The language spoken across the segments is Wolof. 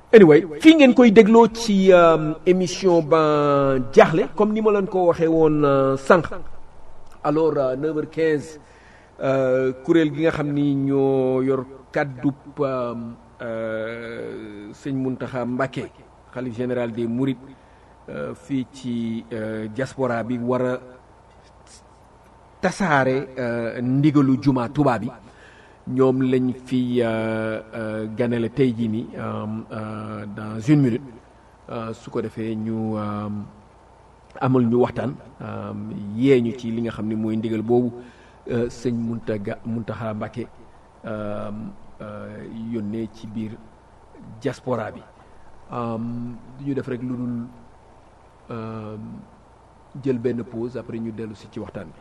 anyway fii ngeen koy dégloo ci émission ba jaaxle comme ni ma leen ko waxee woon sànq alors 9h15 kuréel gi nga xam ni ñoo yor kàddub sëñ Muntaxa Mbàkke xalif général des Mourides fii ci diaspora bi war a tasaare ndigalu juma Tuubaa bi ñoom lañ fi ganale tey jii nii dans une minute su ko defee ñu amal ñu waxtaan yee ñu ci li nga xam ne mooy ndigal boobu sëñ Muntaga Muntaxa Mbàkke yónnee ci biir diaspora bi du ñu def rek lu dul jël benn pause après ñu dellu si ci waxtaan bi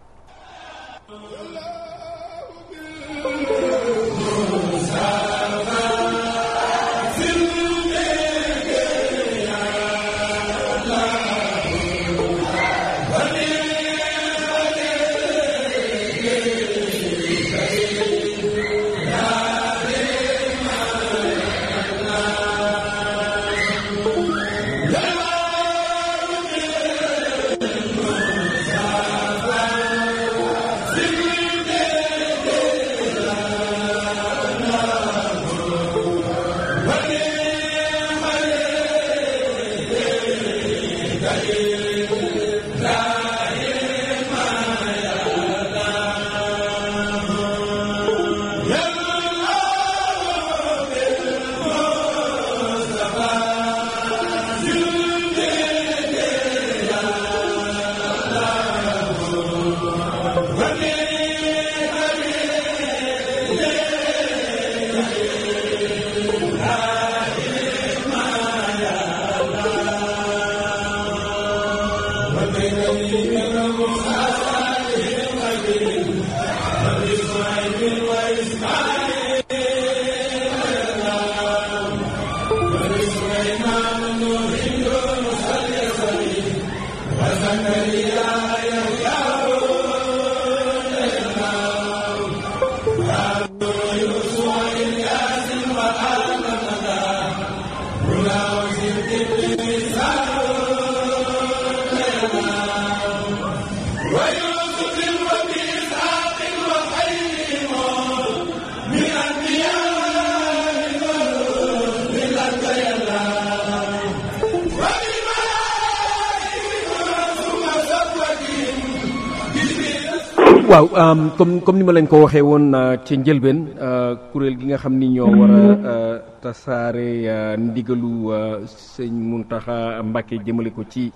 waaw comme comme ni ma leen ko waxee woon ci njëlbeen kuréel gi nga xam ni ñoo war a tasaare ndigalu sëñ Muntaxa Mbàkke jëmale ko ci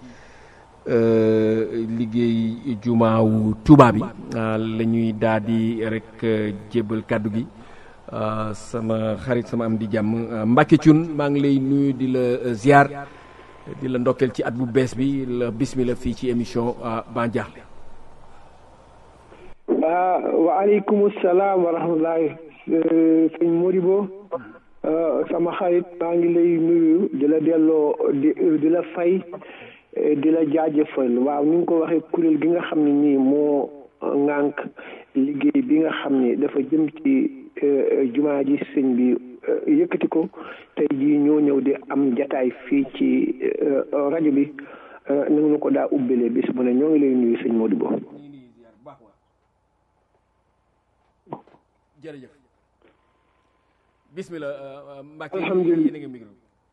liggéey jumaawu Tuubaa bi la ñuy daal di rek jébbal kàddu gi sama xarit sama am di jàmm Mbàkke Cun maa ngi lay nuyu di la ziar di la ndokkeel ci at bu bees bi la bismillah fii ci émission Ban Diakhli ah waaleykum salaam wa rahmatullahi sëñ Modibo sama xarit maa ngi lay nuyu di la delloo di di la fay di la jaajëfal waaw ni nga ko waxee kuréel gi nga xam ne nii moo ŋànk liggéey bi nga xam ne dafa jëm ci jumaa ji sëñ bi yëkkati ko tey jii ñoo ñëw di am jataay fii ci rajo bi na nga ko daa ubbelee bis bu ne ñoo ngi lay nuyu sëñ Modibo jërëjëf bismillah Mbacke alhamdulilah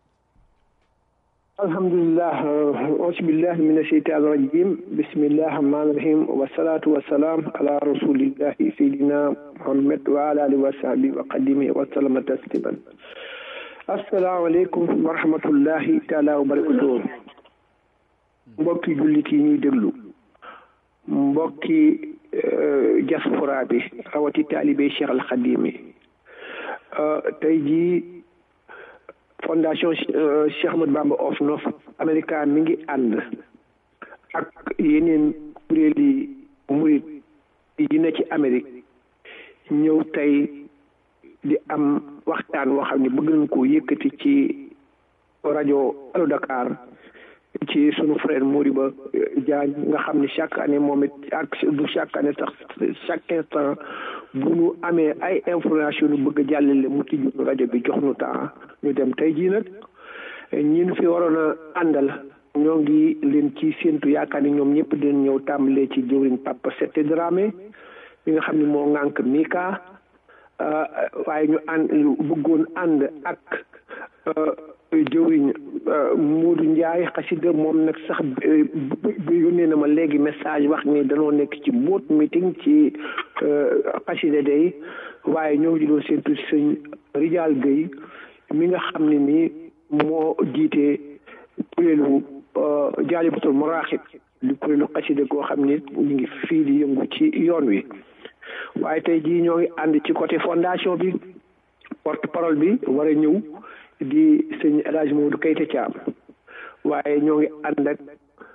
alhamdulilah auzu billahi min asheytaani rajim bismillahi rahmaani rahim wasalaatu wasalaam ala rasulillahi sayidina muhammad wa ala alihi wa sahbi wa qadimihi wa sallama tasliman asalaamaaleykum wa rahmatullahi taala wa barakatuh mbokki jullit yi ñuy déglu mbokki diaspora bi rawati taalibe Cheikh al Xadim yi tey jii fondation Cheikh Ahmadou Bamba of North America mi ngi ànd ak yeneen kuréeli murit yi ne ci Amérique ñëw tey di am waxtaan woo xam ne bëgg nañ koo yëkkati ci rajo Allo Dakar ci sunu frère Moriba Diagne nga xam ni chaque année moom it ak du chaque année sax chaque instant bu nu amee ay information nu bëgg a jàllale mu tijju rajo bi jox nu temps ñu dem tey jii nag ñi nu fi waroon a àndal ñoo ngi leen ci séentu yaakaar ni ñoom ñëpp dinañ ñëw tàmbalee ci jëwriñ Papa Sette Dramé mi nga xam ne moo ŋànk Mika waaye ñu ànd bëggoon ànd ak jëwriñ Moodu Njaay xasida moom nag sax yónnee na ma léegi message wax ni danoo nekk ci boot meeting ci xasida day waaye ñoo ngi doon séentu sëñ Rijal Gueye mi nga xam ne ni moo jiite kuréelu jaalibatul maraaxib di kuréelu xasida koo xam ni ñu ngi fii di yëngu ci yoon wi waaye tey jii ñoo ngi ànd ci côté fondation bi porte parole bi war a ñëw di sëñ El Hadj Modou Kayte Thiam waaye ñoo ngi ànd ak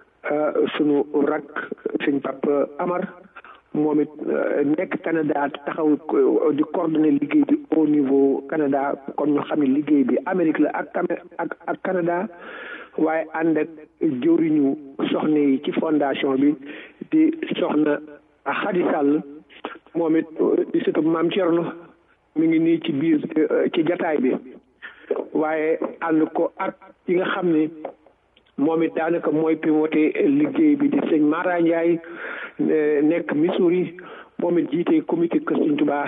sunu rak sëñ Papa Amar moom it nekk Canada taxaw di coordonner liggéey bi au niveau Canada kon ñu xam ne liggéey bi Amérique la ak ak ak Canada waaye ànd ak jëwriñu soxna yi ci fondation bi di soxna Xadi Sall moom it di sëtub maam Thierno mi ngi nii ci biir ci jataay bi waaye ànd ko ak yi nga xam ne moom it daanaka mooy pivoté liggéey bi di sëñ Mara Ndiaye nekk Missouri moom it jiite comité Kër Sëñ Tuubaa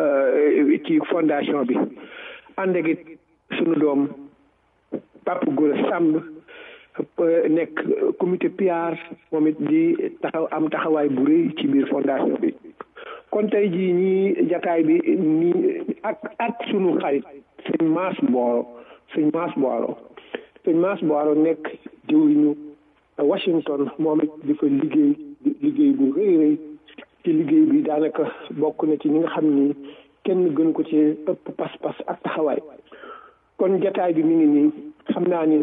ci fondation bi ànd ak it sunu doom Papa Gora Samb nekk comité PR moom it di taxaw am taxawaay bu rëy ci biir fondation bi kon tey jii ñii jataay bi nii ak ak sunu xarit sëñ Mass Booro sëñ Mass Booro sëñ Mass Booro nekk jëwriñu Washington moom it di fa liggéey liggéey bu rëy rëy ci liggéey bi daanaka bokk na ci ñi nga xam ni kenn gënu ko ci ëpp pas-pas ak taxawaay kon jataay bi mi ngi nii xam naa ni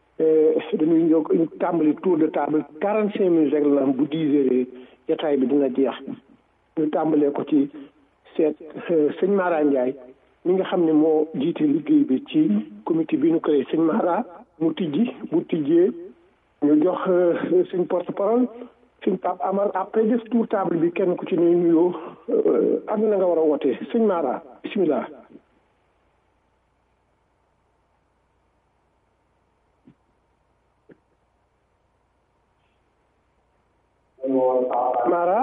dañuy ñëw tàmbali tour de table quarante cinq minutes rek la bu dix heures jataay bi dina jeex ñu tàmbalee ko ci seet sëñ Mara Ndiaye mi nga xam ne moo jiite liggéey bi ci comité bi ñu créé sëñ Mara mu tijji bu tijjee ñu jox suñ porte parole suñ Pape Amar après def tour table bi kenn ku ci ne nuyoo ak na nga war a wootee sëñ Mara bisimilah. Mara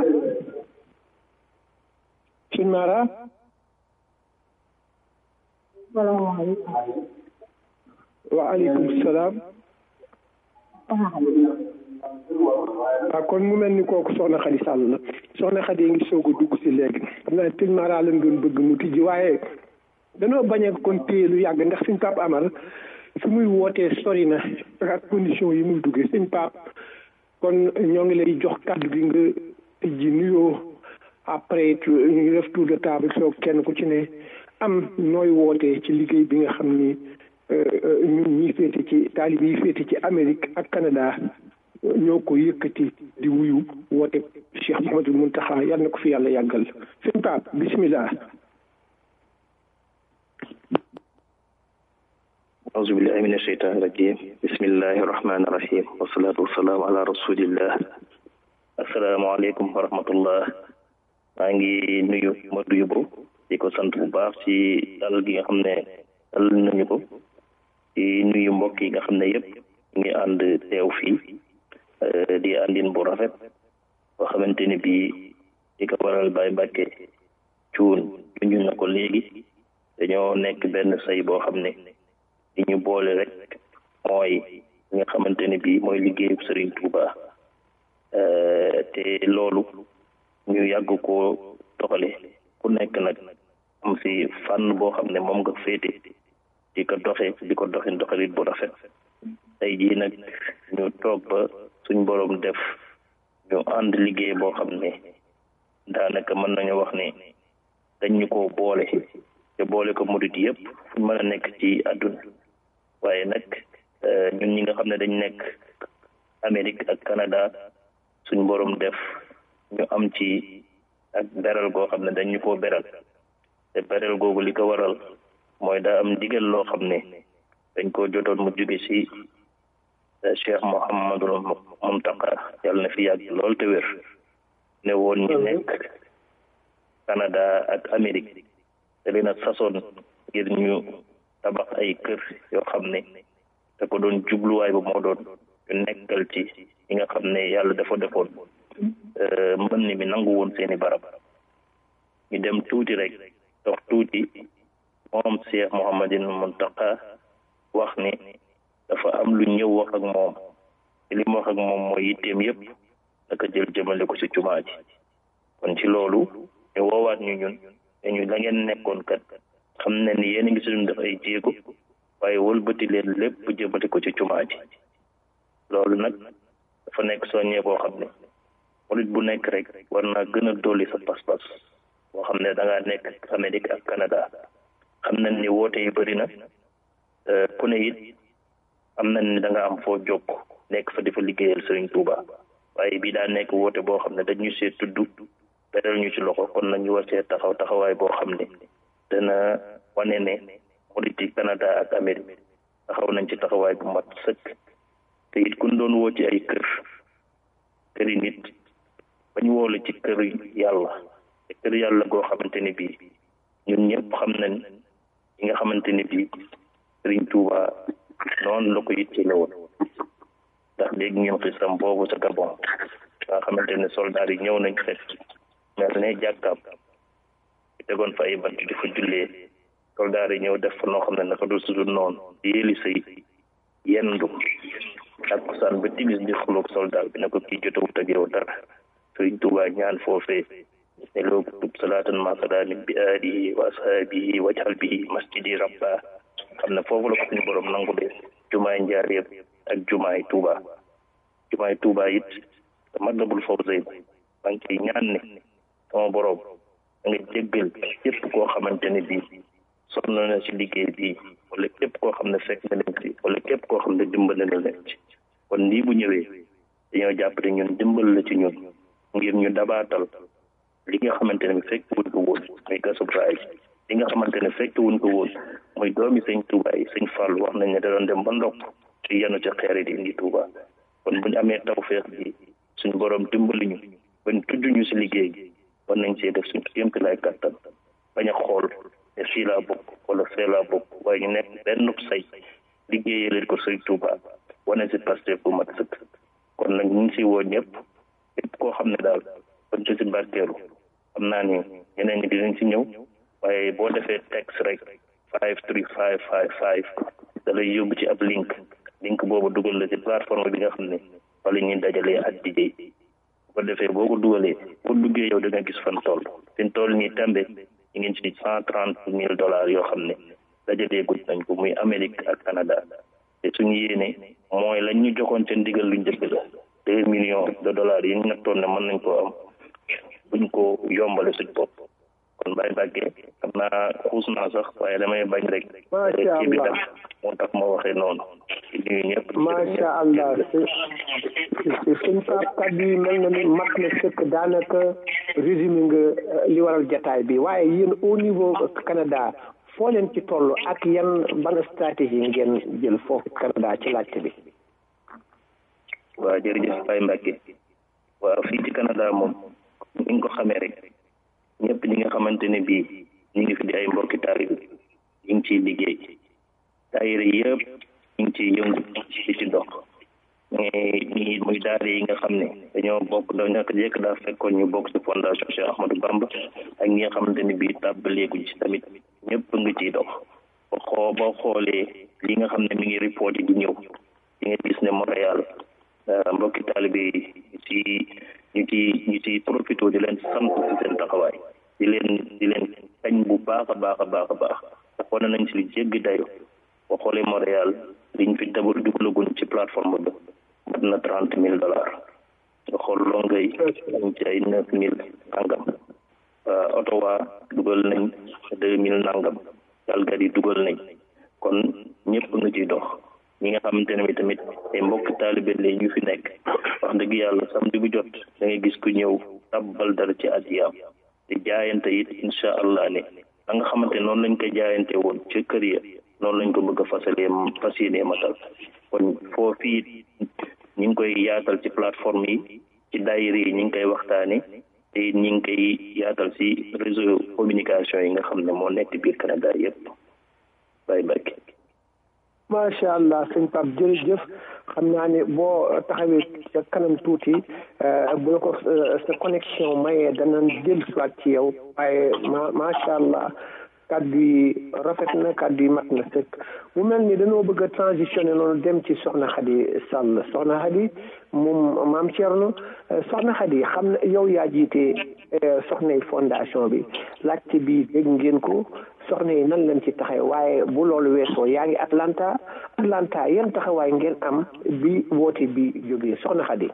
sëñ Mara. salaamaaleykum. waaleykum salaam. waaw kon mu mel ni kooku soxna Xadi Sall la soxna Xadi ngi soog a dugg si léegi xam naa sëñ Mara lañ doon bëgg mu tijji waaye danoo bañ a kon téye lu yàgg ndax suñ Pape Amar fi muy wootee sori na ak condition yi muy duggee suñ Pape kon ñoo ngi lay jox kàddu gi nga tijji nuyoo après ñu def tour de table soog kenn ku ci ne am nooy wootee ci liggéey bi nga xam ni ñun ñi féete ci taalib yi féete ci Amérique ak Canada ñoo ko yëkkati di wuyu woote Cheikh Mouhamadul Muntaxa yal na ko fi yàlla yàggal sëñ Pape bismillah أعوذ بالله من الشيطان الرجيم بسم الله الرحمن الرحيم والصلاة والسلام على رسول الله السلام عليكم ورحمة الله maa ngi nuyu Modou Yobbo di ko sant bu baax ci dal gi nga xam ne dal nañu ko di nuyu mbokk yi nga xam ne yëpp ngi ànd teew fii di àndin bu rafet boo xamante ni bii di ko waral Baye Mbàkke cuun junju na ko léegi dañoo nekk benn say boo xam ne li ñu boole rek mooy li nga xamante ne bii mooy liggéeyu Serigne Touba te loolu ñu yàgg koo doxale ku nekk nag am si fànn boo xam ne moom nga féete di ko doxe di ko doxin doxalit bu rafet tey jii nag ñu toog ba suñ boroom def ñu ànd liggéey boo xam ne daanaka mën nañu wax ne dañ ñu ko boole te boole ko murit yëpp fu mën a nekk ci àdduna waaye nag ñun ñi nga xam ne dañ nekk Amérique ak Canada suñ boroom def ñu am ci ak beral goo xam ne dañ ñu koo beral te beral googu li ko waral mooy daa am ndigal loo xam ne dañ koo jotoon mu jóge ci Cheikh Mouhamadul Muntaqa yàlla na fi yàgg lool te wér ne woon ñu nekk Canada ak Amérique te leen a sasoon ngir ñu tabax ay kër yoo xam ne te ko doon jubluwaay ba moo doon ñu nekkal ci ñi nga xam ne yàlla dafa defoon mbënn mi nangu woon seeni barab ñu dem tuuti rek dox tuuti moom Cheikh Mouhamadul Muntaqa wax ni dafa am lu ñëw wax ak moom te li mu wax ak moom mooy yitteem yëpp naka jël jëmale ko ci jumaa ji kon ci loolu ñu woowaat ñu ñun te ñu la ngeen nekkoon kat xam ne ni yéen a ngi suñu def ay jéego waaye wëlbati leen lépp jëmale ko ci jumaa ji loolu nag dafa nekk soññee boo xam ne murit bu nekk rek war naa gën a dolli sa pas-pas boo xam ne da ngaa nekk Amérique ak Canada xam nañ ni woote yi bëri na ku ne it am nañ ni da nga am foo jokk nekk fa di fa liggéeyal Serigne Touba waaye bii daa nekk woote boo xam ne dañu see tudd beral ñu ci loxo kon nag ñu war see taxaw taxawaay boo xam ne dana wane ne murit yi Canada ak Amérique taxaw nañ ci taxawaay bu mat sëkk te it kun doon woo ci ay kër këri nit bañ woole ci kër yàlla te kër yàlla goo xamante ni bii ñun ñëpp xam nañ yi nga xamante ni bii Serigne Touba noonu la ko yittele woon ndax léegi ñun xisam boobu sa Gabon nga xamante ne soldaar yi ñëw nañ fekk mel ne jàkkaam tegoon fa ay bant di fa jullee soldaar yi ñëw def fa noo xam ne naka du sudul noonu di yéeli sëy yendu takkusaan ba timis di xuloog soldaar bi ne ko kii jotawut ak yow dara Sëriñ Tuubaa ñaan foofee ne loo tub salaatan ma salaamin bi aalihi wa ashaabihi wajhal bihi masjidi rabba xam ne foofu la ko suñu borom nangu de jumaay njaareem ak jumaay Tuuba jumaay Tuuba it te Matlabul Fawzayni maa ngi ciy ñaan ne sama borom da nga jéggal képp koo xamante ne bii sonn na ci liggéey bii wala képp koo xam ne fekk na leen ci wala képp koo xam ne dimbale na leen ci kon lii bu ñëwee dañoo jàpp ne ñun dimbal la ci ñun ngir ñu dabaatal li nga xamante ne fekk wuñ ko woon muy gasub raay li nga xamante ne fekk wuñ ko woon muy doomi sëñ Touba yi sëñ Fall wax nañ ne da doon dem ba ndokk ci yenu ci xeer yi di indi Touba kon buñ amee tawfeex bi suñ borom dimbali ñu bañ tudd ñu si liggéey gi war nañ see def suñ kéemti lay kàttan bañ a xool ne fii laa bokk wala fee laa bokk waaye ñu nekk benn say liggéeyee leen ko sëñ Touba wane si Pastef bu mat sëkk kon nag ñu ngi si woo ñëpp képp koo xam ne daal bañ ci si barkeelu xam naa ni ñeneen ñi dinañ si ñëw waaye boo defee texte rek five three five five five da lay yóbbu ci ab link link boobu dugal la ci plateforme bi nga xam ne wala ñuy dajalee ak DJ bu ko defee boo ko dugalee boo duggee yow da nga gis fan toll fin toll nii tembe ñu ngi ci cent trente mille dollars yoo xam ne dajalee gudd nañ ko muy Amérique ak Canada te suñu yéene mooy lañ ñu joxoon seen ndigal lu njëkk la deux millions de dollars yi ñu nattoon ne mën nañ koo am buñ ko yombale suñ bopp kon Baye Mbacke xam naa xuus naa sax waaye damay bañ rek. macha ci bi allah tam moo tax ma waxee noonu. di nuyu ñëpp. macha allah suñ pap kaddu yi mel na ni mat na sëkk daanaka résumé nga li waral jataay bi waaye yéen au niveau Canada foo leen ci toll ak yan ban stratégie ngeen jël foofu Canada ci laajte bi. waaw jërëjëf Baye Mbacke waaw fii ci Canada moom ni nga ko xamee rek ñëpp ñi nga xamante ne bii ñu ngi fi di ay mbokki taalibe ñu ngi ciy liggéey daayira yëpp ñu ngi ciy yëngu di ci dox mais ñi muy daara yi nga xam ne dañoo bokk da ñàkk jekk daa fekkoon ñu bokk ci fondation Cheikh Ahmadou Bamba ak ñi nga xamante ne bii tàbbaleeguñ ci tamit ñëpp nga ciy dox ba xoo boo xoolee li nga xam ne mi ngi report yi di ñëw di nga gis ne Montréal mbokki taalibe yi ci ñu ci ñu ci profité di leen sant ci seen taxawaay di leen di leen kañ bu baax a baax a baax a baax ndax wane nañ ci li jéggi dayo boo xoolee Montréal liñ fi dabal dugalaguñ ci plateforme ba mat na trente mille dollars nga xool Longueuil ñu ci ay neuf mille nangam Ottawa dugal nañ deux mille nangam Calgary dugal nañ kon ñëpp nga ciy dox ñi nga xamante ne tamit ay mbokk taalibe la ñu fi nekk wax dëgg yàlla samedi bu jot da ngay gis ku ñëw tabbal dara ci adiyaam te jaayante it incha allah ne la nga xamante noonu lañ koy jaayante woon ca kër ya noonu lañ ko bëgg a fasalee fas yéenee matal kon foofii ñi ngi koy yaatal ci plateforme yi ci daayira yi ñi ngi koy waxtaane te ñi ngi koy yaatal ci réseau communication yi nga xam ne moo nekk biir Canada yëpp bàyyi barke macha allah sëñ Pape jërëjëf xam naa ne boo taxawee ca kanam tuuti bu la ko sa connexion mayee dana dellu siwaat ci yow waaye ma macha allah kàddu yi rafet na kàddu yi mat na sëkk mu mel ni dañoo bëgg a transitionné noonu dem ci soxna Xadi Sall soxna Xadi moom maam Thierno soxna Xadi xam na yow yaa jiite soxnay fondation bi laajte bi dégg ngeen ko soxna yi nan lañ ci taxaw waaye bu loolu weesoo yaa ngi Atlanta Atlanta yan taxawaay ngeen am bi woote bi jógee soxna Xadi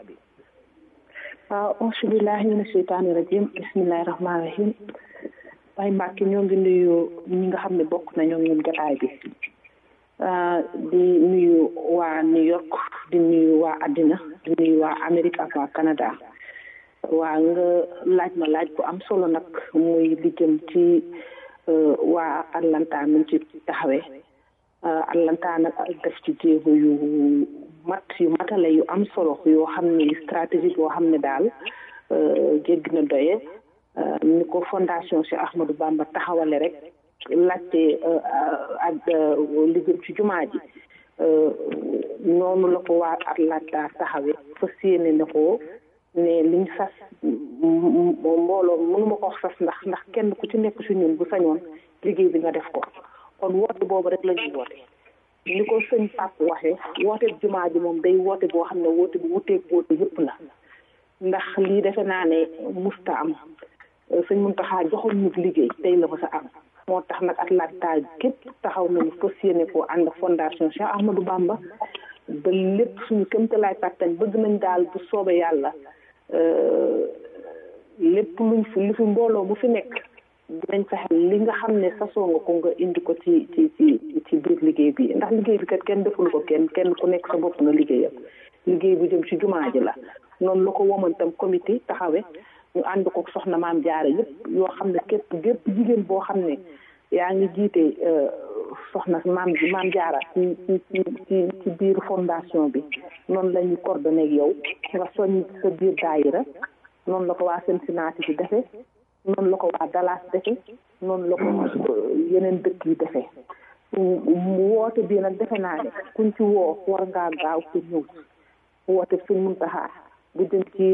waaw auzu billahi mina sheytaani rajim bismillahi rahmaani rahim Baye Mbacke ñoo ngi nuyu ñi nga xam ne bokk nañoo ñun jotaay bi di nuyu waa New York di nuyu waa àddina di nuyu waa Amérique ak waa Canada waa nga laaj ma laaj bu am solo nag muy li jëm ci waa Atlanta mi ci taxawee Atlanta nag def ci jéego yu mat yu matale yu am solo yoo xam ne stratégie boo xam ne daal jéggi na doye ni ko fondation Cheikh Ahmadou Bamba taxawale rek laajte ak li jëm ci jumaa ji noonu la ko waa Atlanta taxawee fas yéene na ko ne liñ sas mbooloo mënuma ko wax sas ndax ndax kenn ku ci nekk si ñun bu sañoon liggéey bi nga def ko kon woote boobu rek la ñuy woote ni ko sëñ Pape waxee woote jumaa ji moom day woote boo xam ne woote bu wuteeg woote yëpp la ndax lii defe naa ne musta am sëñ Muntaxa joxoon ñu liggéey tey la ko sa am moo tax nag Atlanta képp taxaw nañu fas yéene ko ànd fondation Cheikh Ahmadou Bamba ba lépp suñu kémtalaay kàttan bëgg nañ daal bu soobee yàlla lépp luñ fi lu fi mbooloo mu fi nekk dinañ fexe li nga xam ne sasoo nga ko nga indi ko ci ci ci ci biir liggéey bi ndax liggéey bi kat kenn defulu ko kenn kenn ku nekk sa bopp nga liggéeyam liggéey bu jëm ci jumaa ji la noonu la ko womantam comité taxawe ñu ànd ko soxna maam jaara yëpp yoo xam ne képp gépp jigéen boo xam ne yaa ngi jiite soxna maam maam jaara ci ci ci ci ci biir fondation bi noonu la ñu coordonné ak yow nga soññ sa biir daayira noonu la ko waa Cincinnati di defee noonu la ko waa Dallas defee noonu la ko yeneen dëkk yi defee mu woote bii nag defe naa ne kuñ ci woo war ngaa gaaw ko ñëw woote suñ muntaxaa bu jëm ci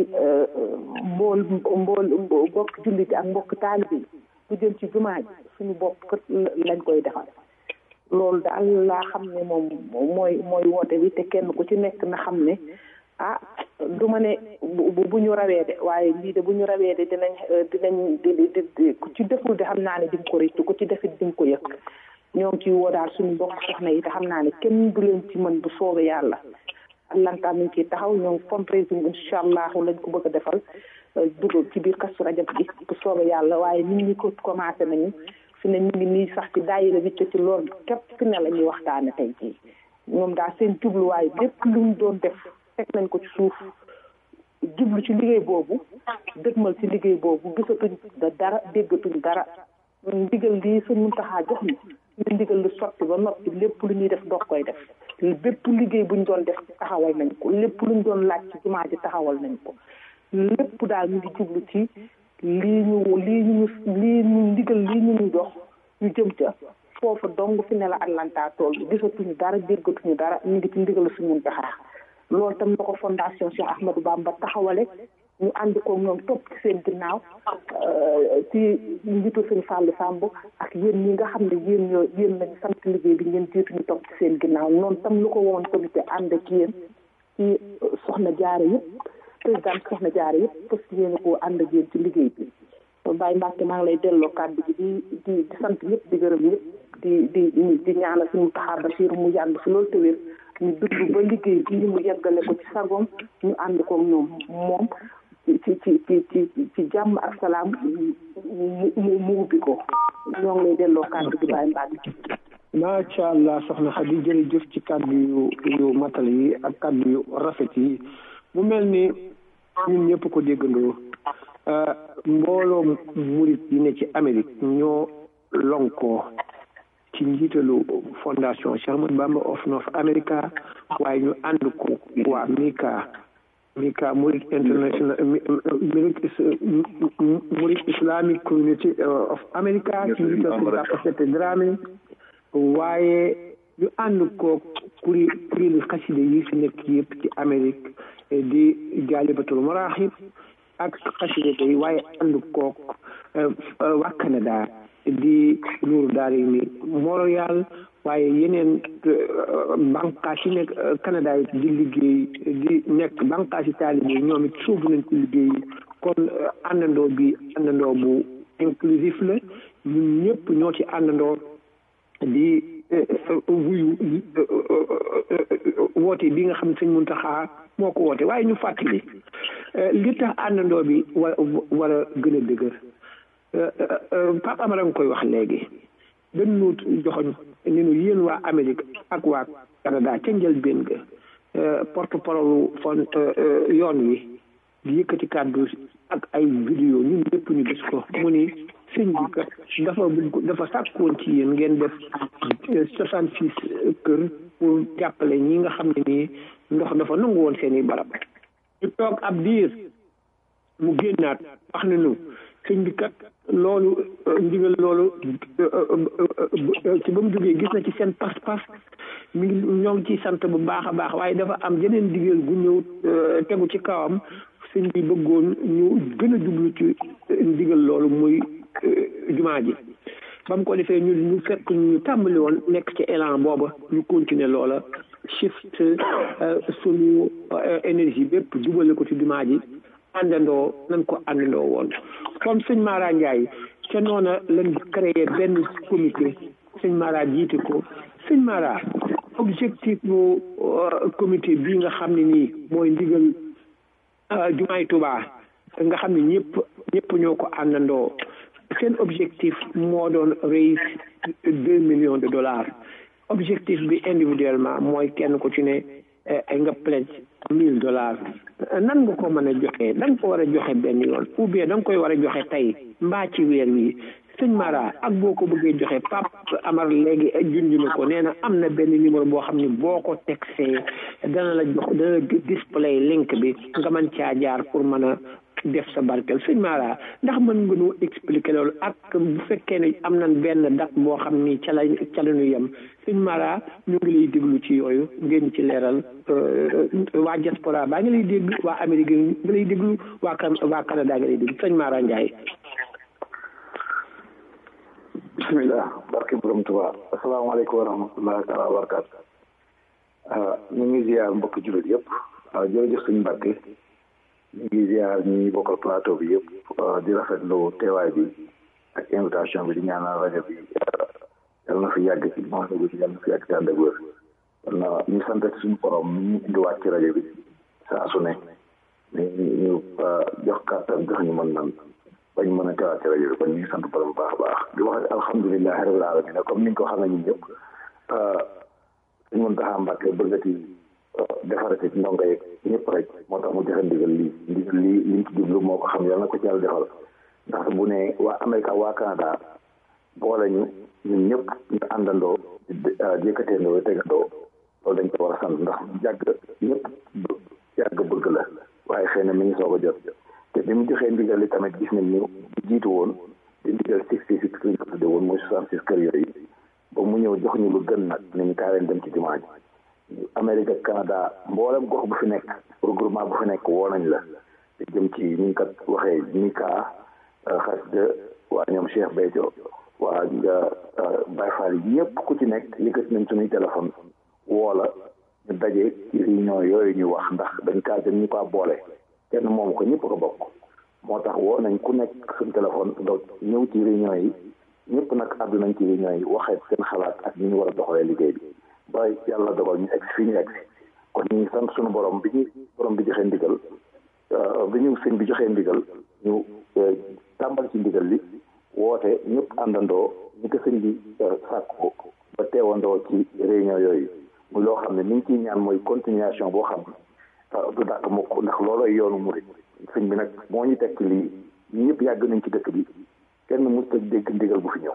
mbool mbool mbokk jullit ak mbokk taalibe yi bu jëm ci jumaa ji suñu bopp kët lañ koy defal loolu daal laa xam ne moom mooy mooy woote bi te kenn ku ci nekk na xam ne ah du ma ne bu ñu rawee de waaye lii de bu ñu rawee de dinañ dinañ di di ku ci deful de xam naa ne di nga ko rëccu ku ci defit di nga ko yëg ñoo ngi ciy woo daal suñu mbokk soxna yi te xam naa ne kenn du leen ci mën bu soobee yàlla Atlanta mi ngi ciy taxaw ñoo ngi fundraising incha allahu lañ ko bëgg a defal dugg ci biir kastu rajab gi bu soobee yàlla waaye nit ñi ko commencé nañu fi ne ñu ngi nii sax ci daayira bi ci loolu képp fi ne la ñuy waxtaane tey jii ñoom daal seen jubluwaay lépp lu ñu doon def teg nañ ko ci suuf jublu ci liggéey boobu dëgmal ci liggéey boobu gisatuñ da dara déggatuñ dara ndigal lii suñ mun taxaa jox ni ñu ndigal lu sotti ba noppi lépp lu ñuy def doog koy def bépp liggéey buñ doon def taxawal nañ ko lépp luñ doon laaj ci jumaa ji taxawal nañ ko lépp daal ñu ngi jublu ci lii ñu lii ñu lii ñu ndigal lii ñu ñu jox ñu jëm ca foofu dong fi ne la Atlanta tool gisatuñu dara déggatuñu dara ñu ngi ci ndigal suñ mun taxaa loolu tam la ko fondation Cheikh Ahmadou Bamba taxawale ñu ànd ko ñoom topp ci seen ginnaaw ci njiitu sëñ Fallou Samb ak yéen ñi nga xam ne yéen ñoo yéen lañu sant liggéey bi ngeen jiitu ñu topp ci seen ginnaaw noonu tam lu ko woon comité ànd ak yéen ci soxna jaare yëpp président soxna jaare yëpp parce que yéen ko ànd ak yéen ci liggéey bi Baye Mbacke maa ngi lay delloo kàddu gi di di di sant ñëpp di gërëm ñëpp di di di ñaanal suñu taxaar Bachir mu yàgg fi loolu te wér ñu dund ba liggéey bi mu yeggale ko ci sagoom ñu ànd ko ñoom moom ci ci ci ci ci jàmm ak salaam mu mu ubbi ko ñoo ngi lay delloo kàddu gi Baye Mbacke. macha allah soxna Xadi jërëjëf ci kàddu yu yu matal yi ak kàddu yu rafet yi mu mel ni ñun ñëpp ko déggandoo mbooloo murit yi ne ci Amérique ñoo lonkoo ci njiitalu fondation Cheikh Ahmadou Bamba of North America waaye ñu ànd ko waa Mika Mika Murid International Murid Islamic Community of America ci njiital si Papa Sete Dramé waaye ñu ànd ko kuri kuréelu xaside yi fi nekk yëpp ci Amérique di jaalibatul maraaxib ak xaside day waaye ànd kook waa Canada di nuuru daara ni Montréal waaye yeneen bànqaas yi nekk Canada yi di liggéey di nekk bànqaas yi taalibe yi ñoom it suuf nañ ci liggéey kon àndandoo bi àndandoo bu inclusif la ñun ñëpp ñoo ci àndandoo di wuyu woote bi nga xam ne sëñ Muntaxa moo ko woote waaye ñu fàttali li tax àndandoo bi war war a gën a dëgër Pape Amara nga koy wax léegi dañ nu joxoñ ni nu yéen waa Amérique ak waa Canada ca njëlbéen ga porte parole fon yoon wi di yëkkati kàddu ak ay vidéo ñun ñëpp ñu gis ko mu ni sëñ bi kat dafa dafa sàkkoon ci yéen ngeen def soixante six kër pour jàppale ñi nga xam ne nii ndox dafa nangu woon seen i barab ñu toog ab diir mu génnaat wax na nu sëñ bi kat loolu ndigal loolu ci ba mu jógee gis na ci seen pas-pas mi ngi ñoo ngi ciy sant bu baax a baax waaye dafa am yeneen digal gu ñëw tegu ci kawam sëñ bi bëggoon ñu gën a jublu ci ndigal loolu muy jumaa ji ba mu ko defee ñu ñu fekk ñu tàmbali woon nekk ci élan booba ñu continuer loola shift suñu énergie bépp jubale ko ci jumaa ji àndandoo nañ ko àndandoo woon comme sëñ Mara Ndiaye ca noona lañ créé benn comité sëñ Mara jiite ko sëñ Mara objectif bu comité bii nga xam ne nii mooy ndigal jumaay Tuubaa nga xam ne ñëpp ñëpp ñoo ko àndandoo seen objectif moo doon raise deux millions de dollars objectif bi individuellement mooy kenn ku ci ne nga pledge mille dollars nan nga ko mën a joxe da nga ko war a joxe benn yoon ou bien da nga koy war a joxe tey mbaa ci weer wi sëñ Mara ak boo ko bëggee joxe Pape Amar léegi junj na ko nee na am na benn numéro boo xam ne boo ko texee dana la jox dana display link bi nga mën caa jaar pour mën a def sa barkeel sëñ Mara ndax mën nga ñu expliquer loolu ak bu fekkee ne am nañ benn date boo xam ni ca la ca la ñu yem sëñ Mara ñu ngi lay déglu ci yooyu ngeen ci leeral waa diaspora baa ngi lay dégg waa Amérique ngi lay déglu waa kan waa Canada ngi lay déglu sëñ Mara Ndiaye. bismillah barke borom Tuubaa asalaamaaleykum wa rahmatullahi taala wa barakaatu ñu ngi ziar mbokki jullit yëpp jërëjëf suñu Mbàkke ñu ngi ziar ñi bokkal plateau bi yëpp di rafetlu teewaay bi ak invitation bi di ñaanal rajo bi yàlla na fi yàgg ci moom bi yàlla na fi yàgg ci ànd ak wér kon ñu sant suñu borom ñu indiwaat ci rajo bi saa su ne ñu ñu jox kàttan jox ñu mën nan bañ mën a teewaat ci rajo bi kon ñu ngi sant borom baax a baax di wax alhamdulilahi rabbil alamin comme ni nga ko xam ne ñun ñëpp suñ mën taxaa Mbàkke bëggati defarati ndongo yeeg ñëpp rek moo tax mu joxe ndigal lii ndigal lii liñ ci jublu moo ko xam yàlla na ko ci yàlla defal ndax bu ne waa Amérique waa Canada boole ñu ñun ñëpp ñu àndandoo jëkkateendoo tegandoo loolu dañ ko war a sant ndax yàgg ñëpp yàgg bëgg la waaye xëy na mi ngi soog a jot te bi mu joxee ndigal li tamit gis nañ ñu jiitu woon di ndigal sixty six lañ ko tudde woon mooy soixante six kër yooyu ba mu ñëw jox ñu lu gën nag ni ñu kaa leen dem ci jumaa ji Amérique ak Canada mboolem gox bu fi nekk regroupement bu fi nekk woo nañ la te jëm ci ni ñu kat waxee Mika xas de waa ñoom Cheikh Béthio waa Baye Fall yi ñëpp ku ci nekk yëkkati nañ suñuy téléphone woo la ñu daje ci réunion yooyu ñu wax ndax dañ kaa jëm ñu ko boole kenn moom ko ñëpp ko bokk moo tax woo nañ ku nekk suñu téléphone donc ñëw ci réunion yi ñëpp nag àddu nañ ci réunion yi waxee seen xalaat ak ñu ñu war a doxalee liggéey bi ba yàlla dogal ñu egg fii ñu egg kon ñu ngi sant suñu borom bi ñu borom bi joxee ndigal bi ñu sëñ bi joxee ndigal ñu tàmbal ci ndigal li woote ñëpp àndandoo ñi ko sëñ bi sàkko ba teewandoo ci réunion yooyu muy loo xam ne ni ñu ciy ñaan mooy continuation boo xam ne du dàkk mukk ndax loolooy yoonu murit sëñ bi nag moo ñu tekk lii ñu ñëpp yàgg nañ ci dëkk bi kenn mosut a dégg ndigal bu fi ñëw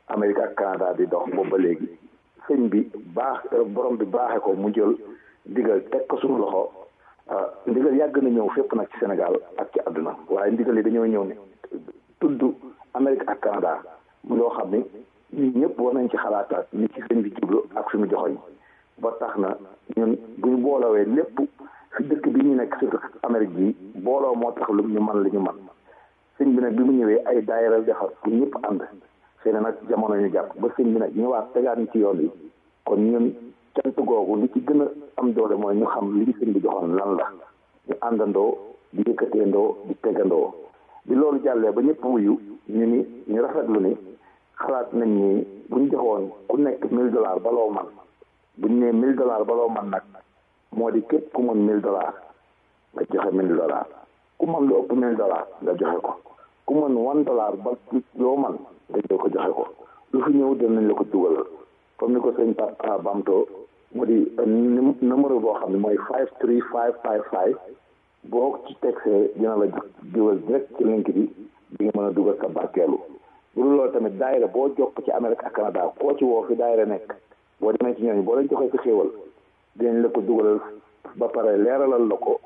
Amérique ak Canada di dox boobu ba léegi sëñ bi baax borom bi baaxee ko mu jël ndigal teg ko suñu loxo ndigal yàgg na ñëw fépp nag ci Sénégal ak ci àdduna waaye ndigal yi dañoo ñëw ne tudd Amérique ak Canada mu loo xam ni ñun ñëpp war nañ ci xalaataat ni ci sëñ bi jublu ak suñu joxoñ ba tax na ñun bu ñu boolowee lépp fi dëkk bi ñu nekk surtout Amérique bi booloo moo tax lu ñu man li ñu man sëñ bi nag bi mu ñëwee ay daayira defar pour ñëpp ànd xëy na nag jamono ñu jàpp ba sëñ bi nag ñëwaat tegaat ñu ci yoon yi kon ñun cant googu li ci gën a am doole mooy ñu xam li ñu sëñ bi joxoon lan la ñu àndandoo di yëkkateendoo di tegandoo bi loolu jàllee ba ñëpp wuyu ñu ni ñu rafetlu ni xalaat nañ ni bu ñu joxoon ku nekk mille dollars baloo man bu ñu nee mille dollars baloo man nag moo di képp ku mën mille dollars nga joxe mille dollars ku mën lu ëpp mille dollars nga joxe ko ku mën one dollar ba loo man nga jël ko joxe ko lu fi ñëw dinañ la ko dugalal comme ni ko sëñ Papa Bamto mu di numéro boo xam ne mooy five three five five five boo ci texee dina la dugal direct ci link bi di nga mën a dugal sa barkeelu bu dul loolu tamit daayira boo jokk ci Amérique ak Canada koo ci woo fi daayira nekk boo demee ci ñooñu boo leen joxee sa xéewal dinañ la ko dugalal ba pare leeralal la ko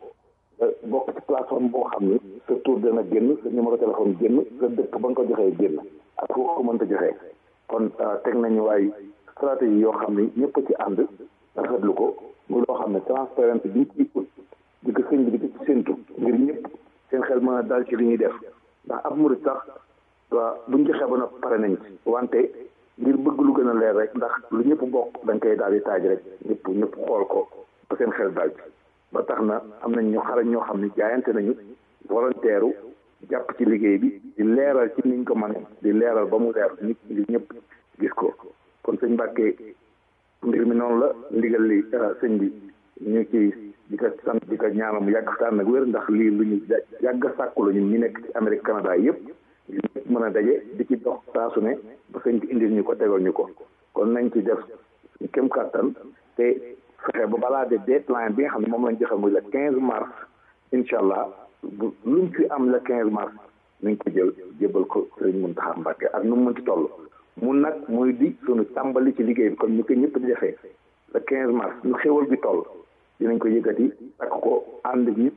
bokk ci plateforme boo xam ni sa tur dana génn sa numéro téléphone génn sa dëkk ba nga ko joxee génn ak foo ko mënta joxee kon teg nañu waay stratégie yoo xam ni ñëpp ci ànd rafetlu ko muy loo xam ne transparence bi ñu ciy ut di ko sëñ bi di ko ci séntu ngir ñëpp seen xel mën a dal ci li ñuy def ndax ab murit sax waa buñ joxee ba noppi pare nañ ci wante ngir bëgg lu gën a leer rek ndax lu ñëpp bokk dañ koy daal di taaj rek ñëpp ñëpp xool ko ba seen xel dal ci ba tax na am nañ ñu xarañ ñoo xam ne jaayante nañu volontaire jàpp ci liggéey bi di leeral ci niñ ko mën di leeral ba mu leer nit ñi ñëpp gis ko kon sëñ Mbàkke mbir mi noonu la ndigal li sëñ bi ñu ci di ko sant di ko ñaanal mu yàgg taan nag wér ndax lii lu ñu yàgg sàkku la ñun ñu nekk ci Amérique Canada yëpp ñëpp mën a daje di ci dox saa su ne ba sëñ bi indil ñu ko tegal ñu ko kon nañ ci def kem kàttan te fexe ba balaa de deadline bi nga xam ne moom lañ joxe muy le quinze mars incha allah bu luñ fi am le quinze mars nañ ko jël jébal ko sëriñ Muntaxa Mbàkke ak nu mu mënti toll mun nag muy di sunu tàmbali ci liggéey bi comme ñu ko ñëpp di defee le quinze mars ñu xéwal bi toll dinañ ko yëkkati ak ko ànd ñëpp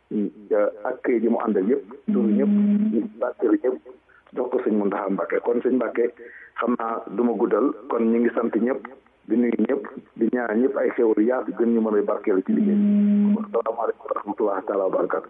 ak këy ji mu àndal yëpp sunu ñëpp ñu bàkkelu ñëpp jox ko sëñ Muntaxa Mbàkke kon sëñ Mbàkke xam naa du ma guddal kon ñu ngi sant ñëpp di nuyu ñëpp di ñaan ñëpp ay xéwal yaatu gën ñu mën a barkeelu ci liggéey bi asalaamaaleykum wa rahmatullahi taala wa barakatu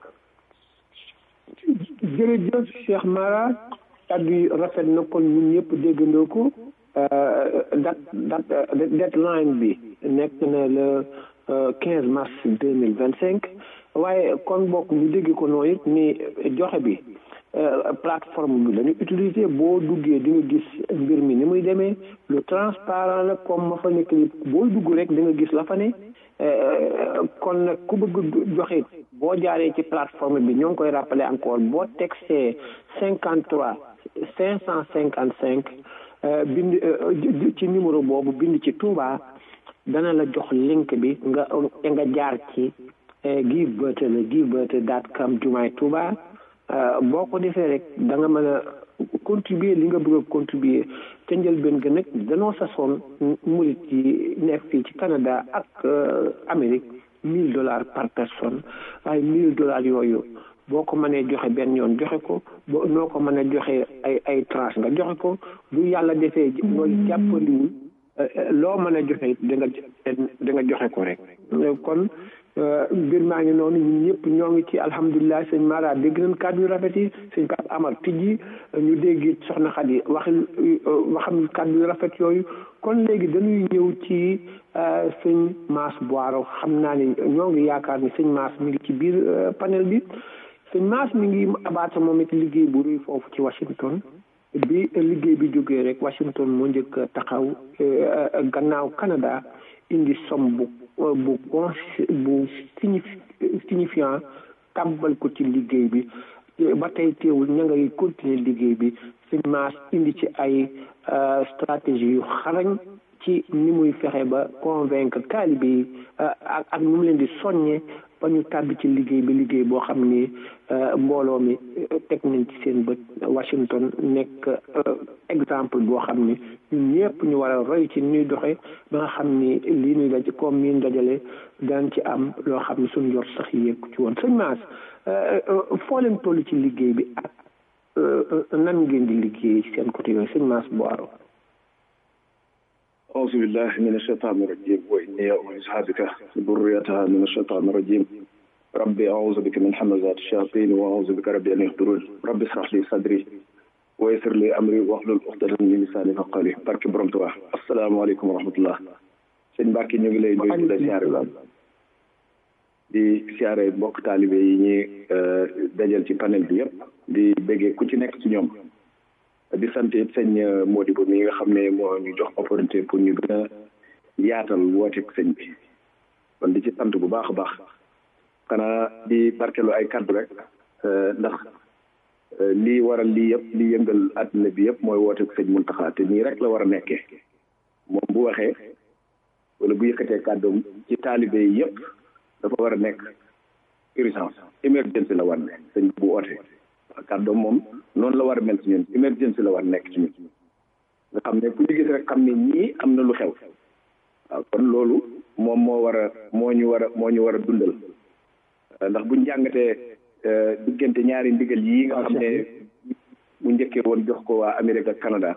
jërëjëf Cheikh Mara kàddu yi rafet na kon ñun ñëpp déggandoo ko dat dat deadline bi nekk na le quinze mars deux mille vingt cinq waaye kon bokk ñu dégg ko noonu it ni joxe bi plateforme bi la ñu utiliser boo duggee di nga gis mbir mi ni muy demee lu transparent la comme ma fa nekk ni boo dugg rek di nga gis la fa ne kon nag ku bëgg joxe boo jaaree ci plateforme bi ñoo ngi koy rappeler encore boo textee cinquante trois cinq cent cinquante cinq bind ci numéro boobu bind ci Touba dana la jox link bi nga nga jaar ci give birth la give birth dot com jumaay Touba boo ko defee rek da nga mën a contribuer li nga bëgg a contribuer te njëlbeen ga nag danoo sasoon murit yi nekk fii ci Canada ak Amérique mille dollars par personne waaye mille dollars yooyu boo ko mënee joxe benn yoon joxe ko boo noo ko mën a joxe ay ay tranche nga joxe ko bu yàlla defee loolu jàppandiwul loo mën a joxe da nga da nga joxe ko rek kon mbir maa ngi noonu ñun ñëpp ñoo ngi ci alhamdulilah sëñ Mara dégg nañ kàddu yu rafet yi sëñ Pape Amar tijji ñu dégg soxna Xadi wax waxam kàddu yu rafet yooyu kon léegi dañuy ñëw ci sëñ Mass Boiro xam naa ni ñoo ngi yaakaar ni sëñ Mass mi ngi ci biir panel bi sëñ Mass mi ngi abaata moom it liggéey bu rëy foofu ci Washington bi liggéey bi jógee rek Washington moo njëkk taxaw gannaaw Canada indi som bu bu con bu signifiant tàmbal ko ci liggéey bi ba tey teewul ña ngay continuer liggéey bi sëñ Mass indi ci ay stratégie yu xarañ ci ni muy fexe ba convaincre taalibe yi ak ak nu mu leen di soññe ba ñu tàbbi ci liggéey bi liggéey boo xam ni mbooloo mi teg nañ ci seen bët Washington nekk exemple boo xam ni ñun ñëpp ñu war a roy ci ñuy doxe ba nga xam ni lii ñuy daj comme mi dajale daan ci am loo xam ni suñu yor sax yéeg ci woon sëñ Maas foo leen toll ci liggéey bi ak nan ngeen di liggéey ci seen côté yooyu sëñ Maas Boaro أعوذ بالله من الشيطان الرجيم وإني أعوذ بك ذريتها من الشيطان الرجيم ربي أعوذ بك من حمزات الشياطين وأعوذ بك ربي أن يحضرون ربي اشرح لي صدري ويسر لي أمري واحلل عقدة من لساني فقالي barke borom Tuubaa asalaamaaleykum wa rahmatullah sëñ Mbàkke ñu ngi lay nuyu di la siyaare la di siyaare mbokk taalibe yi ñuy dajal ci panel bi yëpp di béggee ku ci nekk ci ñoom di sant it sëñ Modibo mi nga xam ne moo ñu jox opportunité pour ñu gën a yaatal woote sëñ bi kon di ci sant bu baax a baax xanaa di barkelu ay kaddu rek ndax lii waral lii yëpp li yëngal àdduna bi yëpp mooy woote sëñ Muntaxa te nii rek la war a nekkee moom bu waxee wala bu yëkkatee kàddoom ci taalibe yi yëpp dafa war a nekk urgence émergence la war ne sëñ bu woote kàddoom moom noonu la war a mel ci ñun émergence la war nekk ci ñun nga xam ne ku ñu gis rek xam ne ñii am na lu xew waaw kon loolu moom moo war a moo ñu war a moo ñu war a dundal ndax buñ jàngatee diggante ñaari ndigal yii nga xam ne mu njëkkee woon jox ko waa Amérique ak Canada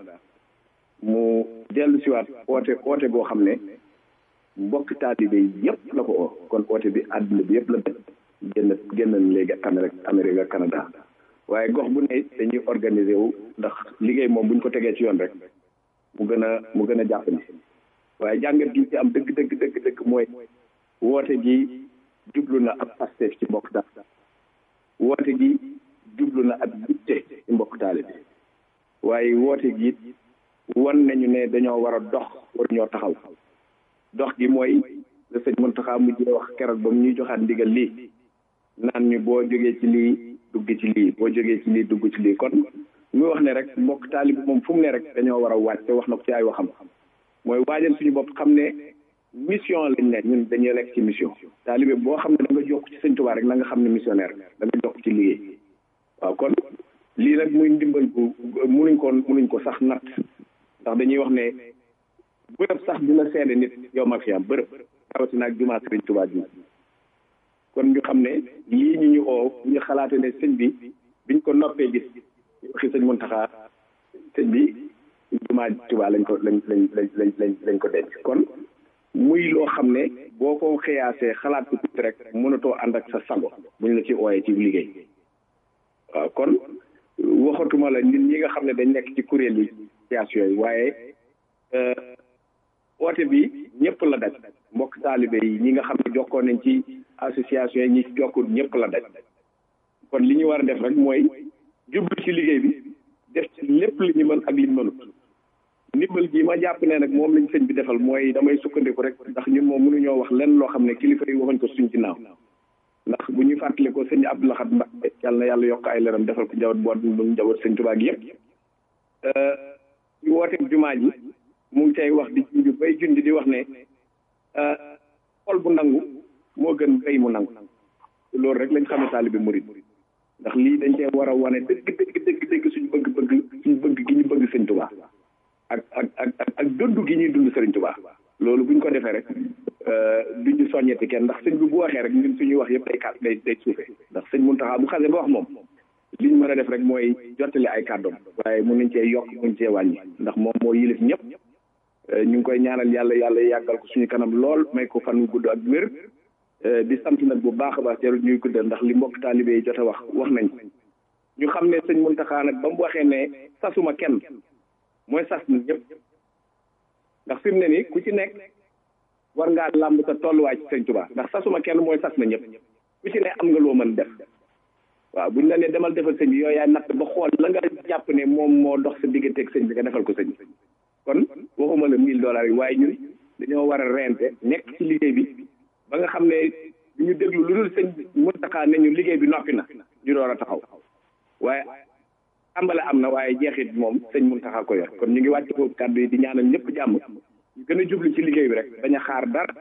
mu dellu siwaat oote oote boo xam ne mbokk taalibe yëpp la ko oo kon oote bi àdduna bi yëpp la def génn génn léegi Amérique Amérique ak Canada waaye gox bu ne dañuy organiser wu ndax liggéey moom buñ ko tegee ci yoon rek mu gën a mu gën a jàpp ni waaye jàngat gi ci am dëgg dëgg dëgg dëgg mooy woote gi jublu na ab Pastef ci mbokk taal woote gi jublu na ab yitte ci mbokk taale bi waaye woote gi wan nañu ne dañoo war a dox war ñoo taxaw dox gi mooy la sëñ Muntaxa mujjee wax keroog ba mu ñuy joxaat ndigal lii naan ñu boo jógee ci lii dugg ci lii boo jógee ci lii dugg ci lii kon muy wax ne rek mbokk taalibi moom fu mu ne rek dañoo war a waaj te wax na ko ci ay waxam mooy waajal suñu bopp xam ne mission lañ ne ñun dañuy nekk ci mission taalibe boo xam ne da nga jokk ci sëñ Tuubaa rek na nga xam ne missionnaire da nga jokk ci liggéey waaw kon lii nag muy ndimbal bu munuñ ko munuñ ko sax natt ndax dañuy wax ne bërëb sax dina seede nit yow ma fi am bërëb rawatina ak jumaa sëriñ Tuubaa ji kon ñu xam ne lii ñu ñu oo ñu xalaate ne sëñ bi biñ ko noppee gis waxi sëñ Muntaxa sëñ bi jumaa Tuubaa lañ ko lañ lañ lañ lañ lañ ko denc kon muy loo xam ne boo ko xëyaasee xalaat ko tuuti rek mënatoo ànd ak sa sago buñ la ci ooyee ci liggéey waaw kon waxatuma la nit ñi nga xam ne dañ nekk ci kuréel yi situation yi waaye oote bi ñëpp la daj mbokk taalibe yi ñi nga xam ne jokkoo nañ ci association yi ñi ci jokkul ñëpp la daj kon li ñu war a def rek mooy jublu ci liggéey bi def ci lépp li ñu mën ak li ñu mënut ndimbal gi ma jàpp ne nag moom lañ sëñ bi defal mooy damay sukkandiku rek ndax ñun moom mënuñoo wax lenn loo xam ne kilifa yi waxuñ ko suñ ginnaaw ndax bu ñuy fàttali ko sëñ Abdou Lahad Mbacké yàlla na yàlla yokk ay leeram defal ko njaboot boot bu njaboot sëñ Tuubaa gi yëpp ñu woote jumaa ji mu ngi cay wax di junj bay junj di wax ne xol bu nangu moo gën béy mu nangu loolu rek lañ xamee taalibe murid ndax lii dañ cee war a wane dëgg dëgg dëgg dëgg suñu bëgg bëgg suñu bëgg gi ñu bëgg sëñ Tuubaa ak ak ak ak dund gi ñuy dund sëriñ Tuubaa loolu buñ ko defee rek duñ ñu soññeti kenn ndax sëñ bi bu waxee rek ñun suñuy wax yëpp day kàtt day day suufee ndax sëñ Muntaxa bu xasee ba wax moom li ñu mën a def rek mooy jottali ay kàddoom waaye mun nañ cee yokk mun cee wàññi ndax moom moo yilif ñëpp ñu ngi koy ñaanal yàlla yàlla yàggal ko suñu kanam lool may ko fan wu gudd ak wér di sant nag bu baax a baax jarul ñuy guddal ndax li mbokk taalibe yi jot a wax wax nañ ñu xam ne sëñ Muntaxa nag ba mu waxee ne sasuma kenn mooy sas na ñëpp ndax fi mu ne nii ku ci nekk war ngaa làmb sa tolluwaay ci sëñ Tuubaa ndax sasuma kenn mooy sas na ñëpp ku ci ne am nga loo mën def waaw buñ la ne demal defal sëñ bi yooyu yaay natt ba xool la nga jàpp ne moom moo dox sa digganteeg sëñ bi nga defal ko sëñ bi kon waxuma la mille dollars yi waaye ñun dañoo war a rente nekk ci liggéey bi ba nga xam ne du ñu déglu lu dul sëñ Muntaxa ne ñu liggéey bi noppi na ñu door a taxaw waaye tàmbale am na waaye jeexit moom sëñ Muntaxa ko yor kon ñu ngi wàcc ko kàddu yi di ñaanal ñëpp jàmm ñu gën a jublu ci liggéey bi rek bañ a xaar dara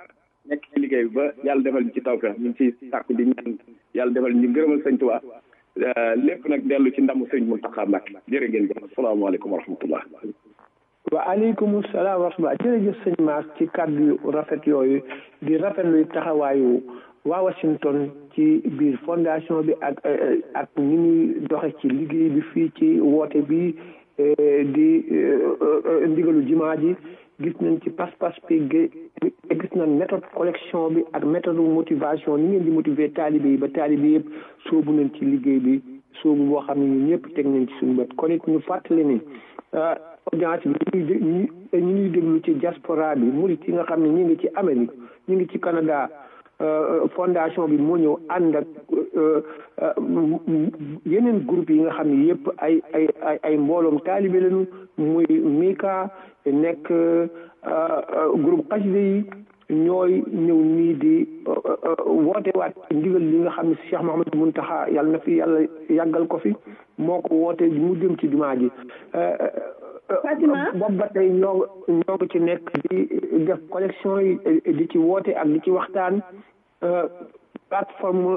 nekk ci liggéey bi ba yàlla defal ñu ci tawfeex ñu ngi ciy sàkku di ñaan yàlla defal ñu ngërëmal sëñ Tuubaa lépp nag dellu ci ndamu sëñ Muntaxa Mbàkke jërë ngeen jëf asalaamaaleykum wa rahmatullah wa aleykum salaam wa rahmatulah jërëjëf sëñ Mass ci kàddu yu rafet yooyu di rafetlu taxawaayu waa Washington ci biir fondation bi ak ak ni ñuy doxe ci liggéey bi fii ci woote bi di ndigalu jimaa ji gis nañ ci pas-pas bi gis nañ méthode collection bi ak méthode motivation ni ngeen di motiver taalibe yi ba taalibe yëpp soobu nañ ci liggéey bi soobu boo xam ne ñun ñëpp teg nañ ci suñu bët kon it ñu fàttali ni audience bi ñu ngi ñu ngi déglu ci diaspora bi murit yi nga xam ne ñu ngi ci Amérique ñu ngi ci Canada fondation bi moo ñëw ànd ak yeneen groupe yi nga xam ne yëpp ay ay ay ay mbooloom taalibe lañu muy Mika nekk groupe xasida yi ñooy ñëw nii di woote waat ndigal li nga xam ne Cheikh Mouhamadou Mountakha yàlla na fi yàlla yàggal ko fi moo ko woote mu jëm ci jumaa ji boobu ba tey ñoo ñoo ngi ci nekk di def collection yi di ci woote ak di ci waxtaan plateforme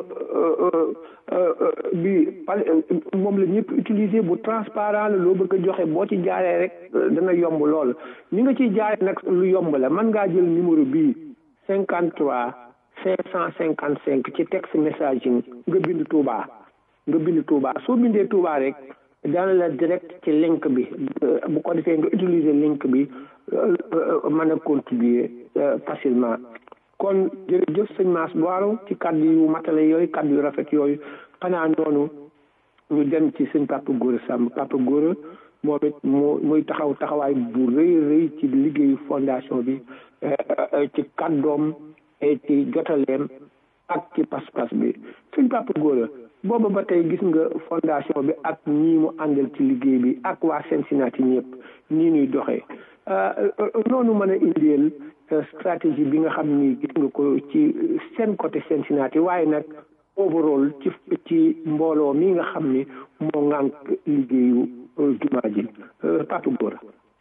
bi moom la ñëpp utiliser bu transparent la loo bëgg a joxe boo ci jaaree rek dana yomb lool ni nga ciy jaaree nag lu yomb la mën ngaa jël numéro bii cinquante trois cinq cent cinquante cinq ci texte messaging nga bind Touba nga bind Touba soo bindee Touba rek dana la direct ci link bi bu ko defee nga utiliser link bi mën a contribuer facilement kon jërëjëf sëñ Mass Boiro ci kàddu yu matale yooyu kàddu yu rafet yooyu xanaa noonu ñu dem ci sëñ Papa Gora Samb Papa Gora moom it mu muy taxaw taxawaay bu rëy rëy ci liggéeyu fondation bi ci kàddoom ci jotaleem ak ci pas-pas bi sëñ Papa Gora booba ba tey gis nga fondation bi ak ñii mu àndal ci liggéey bi ak waa Cincinnati ñëpp nii ñuy doxee noonu mën a indeel stratégie bi nga xam ni gis nga ko ci seen côté Cincinnati waaye nag overall ci ci mbooloo mi nga xam ni moo ŋànk liggéeyu jumaa ji Papa Gora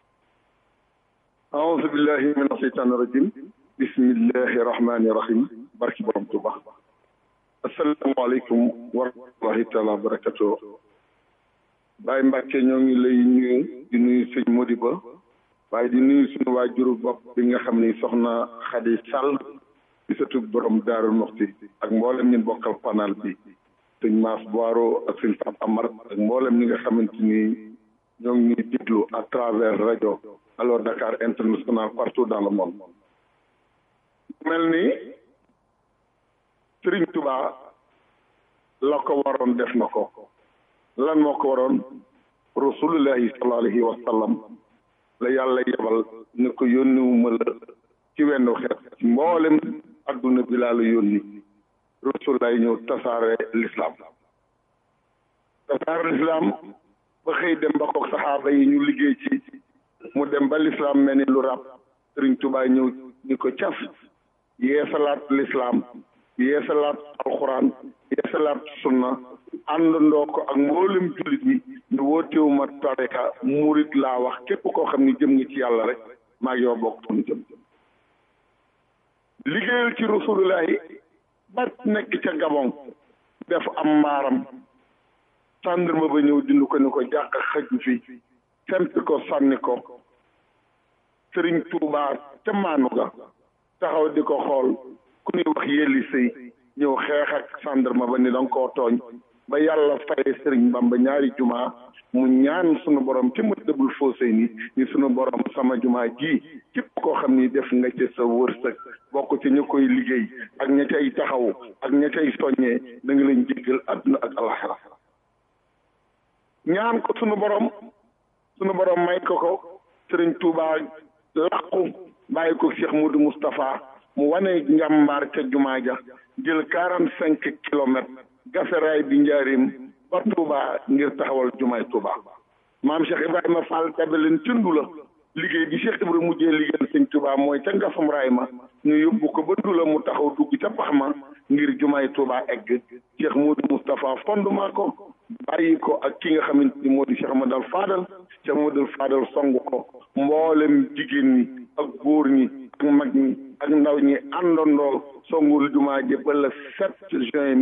aouzu billahi min asheytaani rajim bismillahi rahmani rahim barki borom Tuuba asalaamaaleykum wa rahmatullahi taala wa barakatu Baye Mbàkke ñoo ngi lay nuyu di nuyu sëñ Modiba waaye di nuyu suñu waajuru bopp bi nga xam ni soxna Xadi Sall di sëtu borom Daaru Muxti ak mboolem ñun bokkal panel bi sëñ Mass Boiro ak sëñ Pape Amar ak mboolem ñi nga xamante ni ñoo ngi ñuy déglu à travers rajo alors Dakar international partout dans le monde mel ni Sëriñ Tuba la ko waroon def na ko lan moo ko waroon rasulullahi sallallahu alayhi wa sallam la yàlla yebal ne ko yónniwuma la ci wenn xeet ci mboolem adduna bi laa la yónni rasulullahi ñëw tasaare l'islam tasaare l'islam ba xëy dem ba kook saxaaba yi ñu liggéey ci mu dem ba l'islam mel ni lu rab Sëriñ Tuba ñëw ni ko caf yeesalaat l'islam yeesalaat alxuraan yeesalaat sunna àndandoo ko ak mboolem jullit ñi ñu wootewuma tarika murit laa wax képp koo xam ni jëm nga ci yàlla rek maa ngi yow bokk fu ñu jëm liggéeyal ci rasulullahi ba nekk ca Gabon def am mbaaram sàndarma ba ñëw dindi ko ni ko jàq xëj fi fent ko sànni ko sëriñ Tuubaa ca maanu ga taxaw di ko xool ku ñuy wax yelli sëy ñëw xeex ak sàndarma ba ni danga koo tooñ ba yàlla fay sëriñ Bamba ñaari jumaa mu ñaan sunu borom ci ma dëbul foosé ni ni sunu borom sama jumaa ji képp koo xam ni def nga ci sa wërsëg bokk ci ñu koy liggéey ak ña cay taxaw ak ña cay soññee da nga leen jéggal àdduna ak alaxira ñaan ko sunu borom sunu borom may ko ko sëriñ Touba làqu bàyyi ko Cheikh Moudou Moustapha mu wane njàmbaar ca jumaa ja jël quarante cinq kilomètres gaferaay bi njaarim ba Touba ngir taxawal jumaay Touba maam Cheikh Ibrahima Fall tabe leen cëndu la liggéey bi Cheikh Ibrahima mujjee liggéeyal sëñ Touba mooy ca ngafam raay ma ñu yóbbu ko ba dula mu taxaw dugg ca pax ma ngir jumaay Touba egg Cheikh Moudou Moustapha fondement ko bàyyi ko ak ki nga xamante ni moo di Cheikh Amadou Fadal Cheikh Amadou Fadal song ko mboolem jigéen ñi ak góor ñi ak mag ñi ak ndaw ñi àndandoo songul jumaa ji ba le 7 juin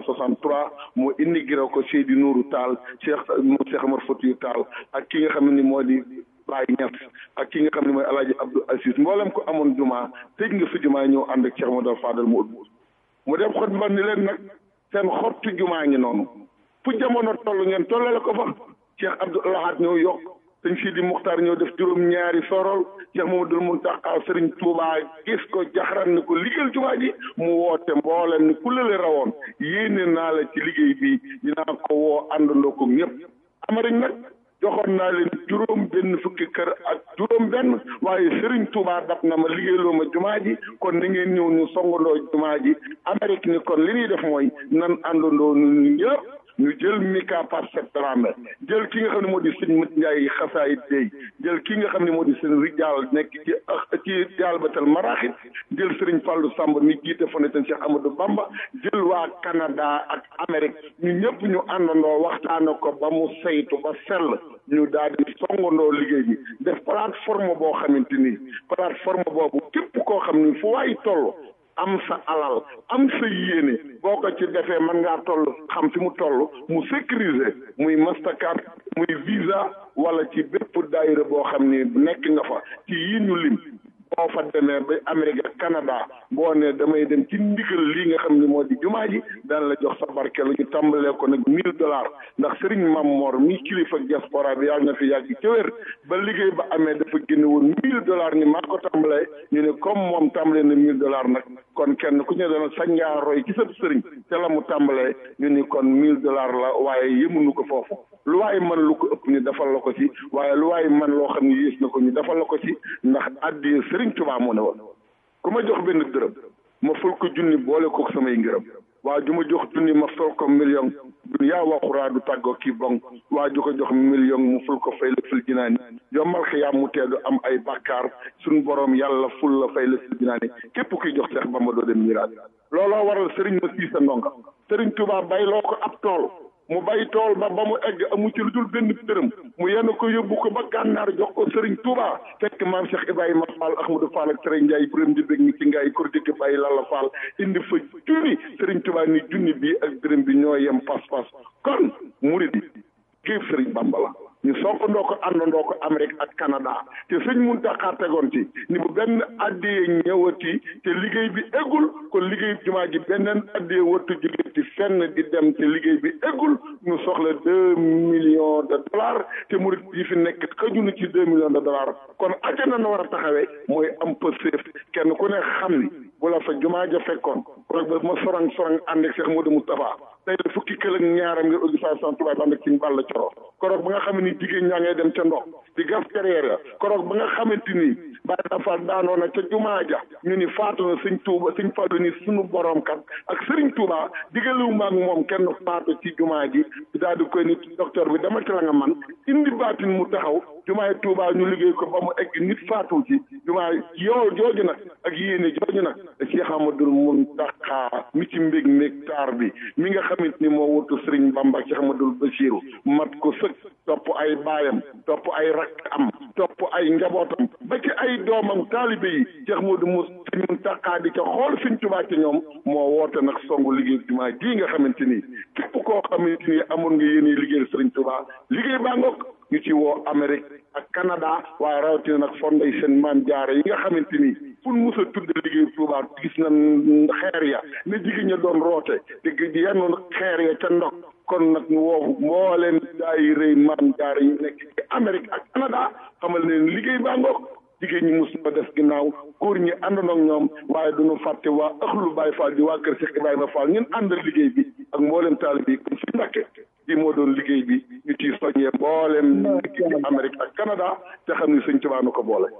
1963 mu inauguré ko Seydi Nourou Tall Cheikh mu Cheikh Omar Foutiyou Tall ak ki nga xam ne ni moo di Baye Niass ak ki nga xam ne mooy El Hadj Abdou Aziz mboolem ko amoon jumaa tëj nga fi jumaa ñëw ànd ak Cheikh Modou Fadal mu ut mu dem xot ba ni leen nag seen xottu jumaa ngi noonu fu jamono toll ngeen tollale ko fa Cheikh Abdou Lahad ñëw yokk sëñ Sidi Muxtaar ñëw def juróom ñaari sorol Cheikh Mamadou Muntaqa Sëriñ Tuubaa gis ko jaxaran ni ko liggéeyal jumaa ji mu woote mboolem ni ku lële rawoon yéene naa la ci liggéey bi dinaa ko woo àndandoo ko ñëpp Amérique nag joxoon naa leen juróom benn fukki kër ak juróom benn waaye Sëriñ Tuubaa dab na ma liggéeyloo ma jumaa ji kon ni ngeen ñëw ñu songandoo jumaa ji Amérique ni kon li ñuy def mooy nan àndandoo ñu ñëpp ñu jël Mika par cette drame jël ki nga xam ne moo di sëñ Mat Njaay xasaay dey jël ki nga xam ne moo di sëñ Rijaal nekk ci ci Jalbatal Maraaxit jël sëriñ Fàllu Sàmb mi jiite fondation Cheikh Amadou Bamba jël waa Canada ak Amérique ñu ñëpp ñu àndandoo waxtaane ko ba mu saytu ba sell ñu daal di songandoo liggéey bi def plateforme boo xamante ni plateforme boobu képp koo xam ni fu waay toll am sa alal am sa yéene boo ko ci defee mën ngaa toll xam fi mu toll mu sécuriser muy Mastercard muy Visa wala ci bépp daayira boo xam ni nekk nga fa ci yi ñu lim boo fa demee ba Amérique ak Canada boo ne damay dem ci ndigal lii nga xam ni moo di jumaa ji daan la jox sa barkeelu ñu tàmbalee ko nag mille dollars ndax Serigne Mamor mi kilifa diaspora bi yàlla na fi yàgg ci wér ba liggéey ba amee dafa génne woon mille dollars ni maa ko tàmbalee ñu ne comme moom tàmbalee na mille dollars nag kon kenn ku ñu doon sañ ngaa roy ci sa sëriñ te la mu tàmbalee ñu ni kon mille dollars la waaye yëmunu ko foofu lu waaye mën lu ko ëpp ñu defal la ko ci waaye lu waaye mën loo xam ne yées na ko ñu defal la ko ci ndax addi Sëriñ Tuubaa moo ne woon ku ma jox benn dërëm ma ful ko junni boole ko samay ngërëm waa ju ma jox junni ma ful ko million dun yaa waxuraa du tàggoo kii bon waa ju ko jox million mu ful ko fay la fil jinaani yombal xiyaam mu teedu am ay bàkkaar suñ boroom yàlla ful la fay la fil jinaani képp kuy jox Seex Bamba doo dem miraat looloo waral sëriñ ma siisa ndonga sëriñ Tuubaa bay loo ko ab tool mu bay tool ba ba mu egg amu ci lu dul benn dërëm mu yenn ko yóbbu ko ba gànnaar jox ko Serigne Touba fekk maam Cheikh Ibrahima Fall Ahmadou Fall ak Serigne Ndiaye borom di bég mi ci ngaay kur dikk bàyyi Lalla Fall indi fa junni Serigne Touba ni junni bi ak dërëm bi ñoo yem pas-pas kon murid yi géef Serigne Bamba la ñu soppandoo ko àndandoo ko Amérique ak Canada te sëñ Muntaxa tegoon ci ni bu benn addiyee ñëwati te liggéey bi eggul kon liggéey jumaa ji beneen addiyee wartu jóge ci fenn di dem te liggéey bi eggul ñu soxla deux millions de dollars te murit yi fi nekk xëjuñu ci deux millions de dollars kon aja na war a taxawee mooy am pëseef kenn ku ne xam ni bu la fa jumaa ja fekkoon kon ba ma sorang sorang ànd ak Cheikh Modou Moustapha tey la fukki kël ak ñaaram ngir organisation tubaab ànd ak ci Balla Coro koroog ba nga xam ni jigéen ñaa ngay dem ca ndox di gas carrière ya koroog ba nga xamante ni Baye Rafal daanoo na ca jumaa ja ñu ni faatu na sëñ Touba sëñ Fallu ni suñu borom kat ak Sëriñ Touba digalewu ma ak moom kenn faatu ci jumaa ji daal di koy nit docteur bi dama ci la nga man indi baatin mu taxaw jumaay Touba ñu liggéey ko ba mu egg nit faatu ci jumaay yow jooju nag ak yéene jooju nag Cheikh Amadou Muntaxa mi ci mbég mbég taar bi mi nga xamante ni moo wutu Sëriñ Bamba Cheikh Amadou Bachiru mat ko sëkk topp ay baayam topp ay rakk am topp ay njabootam ba ci ay doomam taalibe yi Cheikh Modou Mous Sëriñ Muntaxa di ca xool Sëriñ Touba ci ñoom moo woote nag songu liggéey jumaa ji nga xamante ni képp koo xamante ni amoon nga yéene liggéeyal Sëriñ Touba liggéey baa ngoog ñu ci woo Amérique ak Canada waaye rawatina nag fonday seen maam jaare yi nga xamante ni fu mu mus a tudd liggéey Touba gis na xeer ya ne jigéen ña doon roote te yenn xeer ya ca ndox kon nag ñu woo mbooleen daay rëy maam jaare yi nekk ci Amérique ak Canada xamal ne liggéey baa ngoog jigéen ñi mus na def ginnaaw góor ñi àndandoo ak ñoom waaye duñu fàtte waa ëxlu Baye Fall di waa kër Cheikh Ibrahima Fall ñun àndal liggéey bi ak mbooleem taalib yi kon si Mbàkke di moo doon liggéey bi ñu ciy soññee mbooleem nekk ci Amérique ak Canada te xam ni sëñ Tuubaa nu ko boole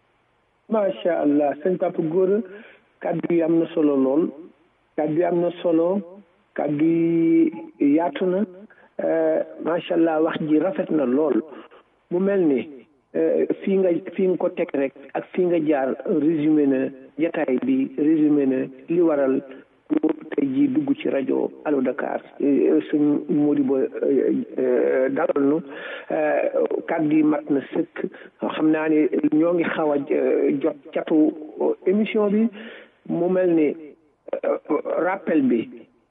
macha allah sëñ Papa Gora kàddu yi am na solo lool kàddu yi am na solo kàddu yi yaatu na macha allah wax ji rafet na lool mu mel ni fii nga fii nga ko teg rek ak fii nga jaar résumé na jataay bi résumé na li waral ñu tey jii dugg ci ci rajo Allo Dakar suñ Modibo dalal nu kàddu yi mat na sëkk xam naa ne ñoo ngi xaw a jot catu émission bi mu mel ni rappel bi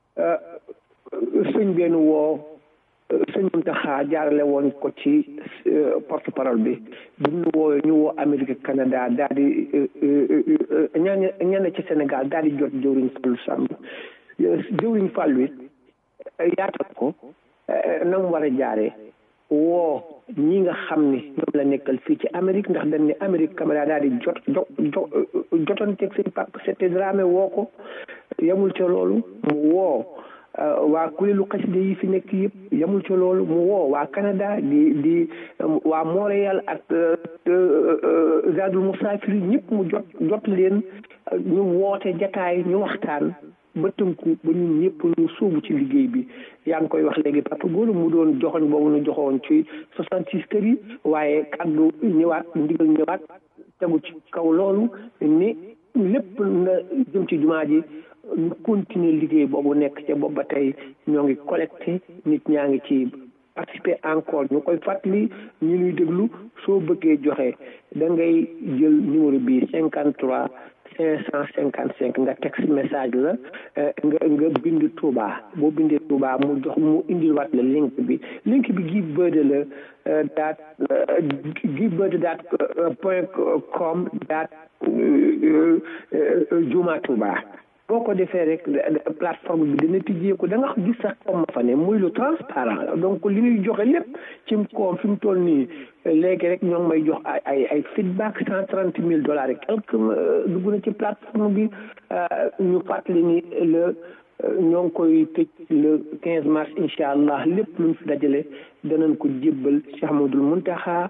sëñ benn woo sëñ Muntaxa jaarale woon ko ci porte parole bi bu ñu woo ñu woo Amérique Canada daal di ñaan ñaan ci Sénégal daal di jot jëwriñ Fallou Samb jëwriñ Fallou it yaatal ko na mu war a jaaree woo ñi nga xam ni ñoom la nekkal fii ci Amérique ndax dañ ne Amérique Canada daal di jot jot jot jotanteeg seen papa c'était Dramé woo ko yamul ca loolu mu woo waa kuréelu xasida yi fi nekk yëpp yamul ca loolu mu woo waa Canada di di waa Montréal ak Zadul Musafiri ñëpp mu jot jot leen ñu woote jataay ñu waxtaan ba tënku ba ñun ñëpp ñu suubu ci liggéey bi yaa ngi koy wax léegi Papa Golo mu doon joxoñ boobu nu joxoon ci soixante six kër yi waaye kaddu ñëwaat ndigal ñëwaat tegu ci kaw loolu ni lépp na jëm ci jumaa ji ñu continuer liggéey boobu nekk ca boobu ba tey ñoo ngi collecté nit ñaa ngi ci participer encore ñu koy fàttali ñu ñuy déglu soo bëggee joxe da ngay jël numéro bi cinquante trois cinq cent cinquante cinq nga texte message la nga nga bind Touba boo bindee Touba mu jox mu indil waat la link bi link bi Give Bird la daat Give Bird daat point com daat Juma Touba boo ko defee rek plateforme bi dina tijjeeku da nga gis sax comme fa ne muy lu transparent donc li ñuy joxe lépp ci koom fi mu toll nii léegi rek ñoo ngi may jox ay ay ay feedback cent trente mille dollars et quelque dugg na ci plateforme bi ñu fàttali ni le ñoo ngi koy tëj le quinze mars incha allah lépp luñ fi dajale danañ ko jébbal Cheikh Ahmadoul Muntaxa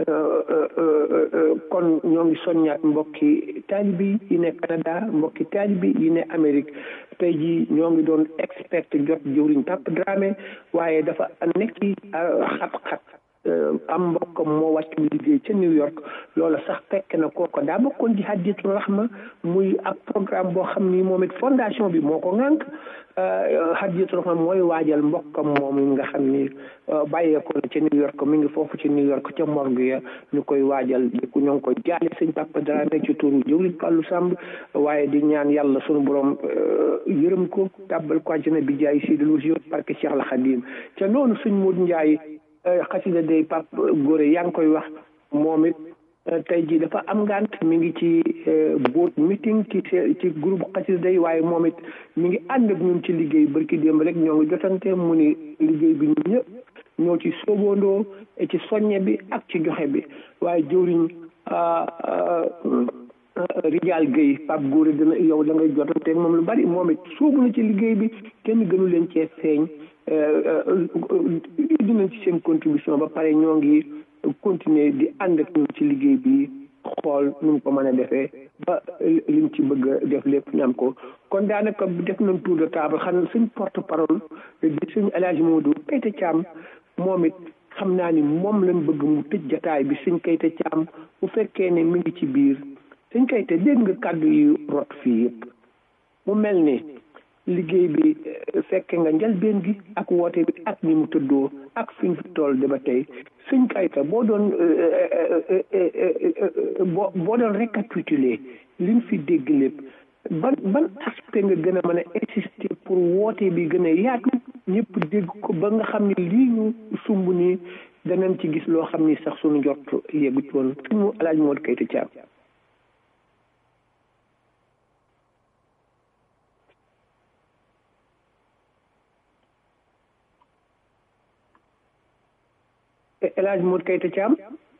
kon ñoo ngi soññaat mbokki taalibi yi ne Canada mbokki taalibi yi ne Amérique tey jii ñoo ngi doon expert jot jëwriñ Papa Dramé waaye dafa nekk ci xat-xat am mbokkam moo wàcc liggéey ca New York loola sax fekk na kooko daa bokkoon ci Hadiyatul Rahma muy ab programme boo xam ni moom it fondation bi moo ko ŋànk Hadiyatul Rahma mooy waajal mbokkam moom nga xam ni bàyyeekoo na ca New York mi ngi foofu ci New York ca morgue ya ñu koy waajal di ko ñoo ngi koy jaale sëñ Papa Dramé ci turu jëwriñ Fallou Samb waaye di ñaan yàlla sunu borom yërëm ko tàbbal ko àjjana bi jaay si delu jur parce que Cheikh al Khadim ca noonu suñ Modou Ndiaye xasida day pap góore yaa ngi koy wax moom it tey jii dafa am ngant mi ngi ci boot meeting ci ci groupe xasida day waaye moom it mi ngi ànd ak ñun ci liggéey barki démb rek ñoo ngi jotante mu ni liggéey bi ñun ñëpp ñoo ci sóoboondoo ci soññe bi ak ci joxe bi waaye jëwriñ Rijal Gueye Pape Góore dina yow da ngay jotante moom lu bari moom it sóobu na ci liggéey bi kenn gënu leen cee feeñ dinañ ci seen contribution ba pare ñoo ngi continuer di ànd ak ñun ci liggéey bi xool nu mu ko mën a defee ba liñ ci bëgg a def lépp ñu am ko kon daanaka def nañ tour de table xam suñ porte parole di suñ El Hadj Modou Kayte Thiam moom it xam naa ni moom lañ bëgg mu tëj jataay bi suñ Kayte Thiam bu fekkee ne mi ngi ci biir suñ Kayte dégg nga kàddu yu rot fii yëpp mu mel ni liggéey bi fekke nga njëlbeen gi ak woote bi ak ni mu tëddoo ak fi ñu fi toll de ba tey suñ kayta boo doon boo boo doon récapituler liñ fi dégg lépp ban ban aspect nga gën a mën a insister pour woote bi gën a yaatu ñëpp dégg ko ba nga xam ne lii ñu sumb nii danañ ci gis loo xam ni sax suñu njort yeggu ci woon suñu alaaj moo kayta caam El Hadj Modou Kayta Thiam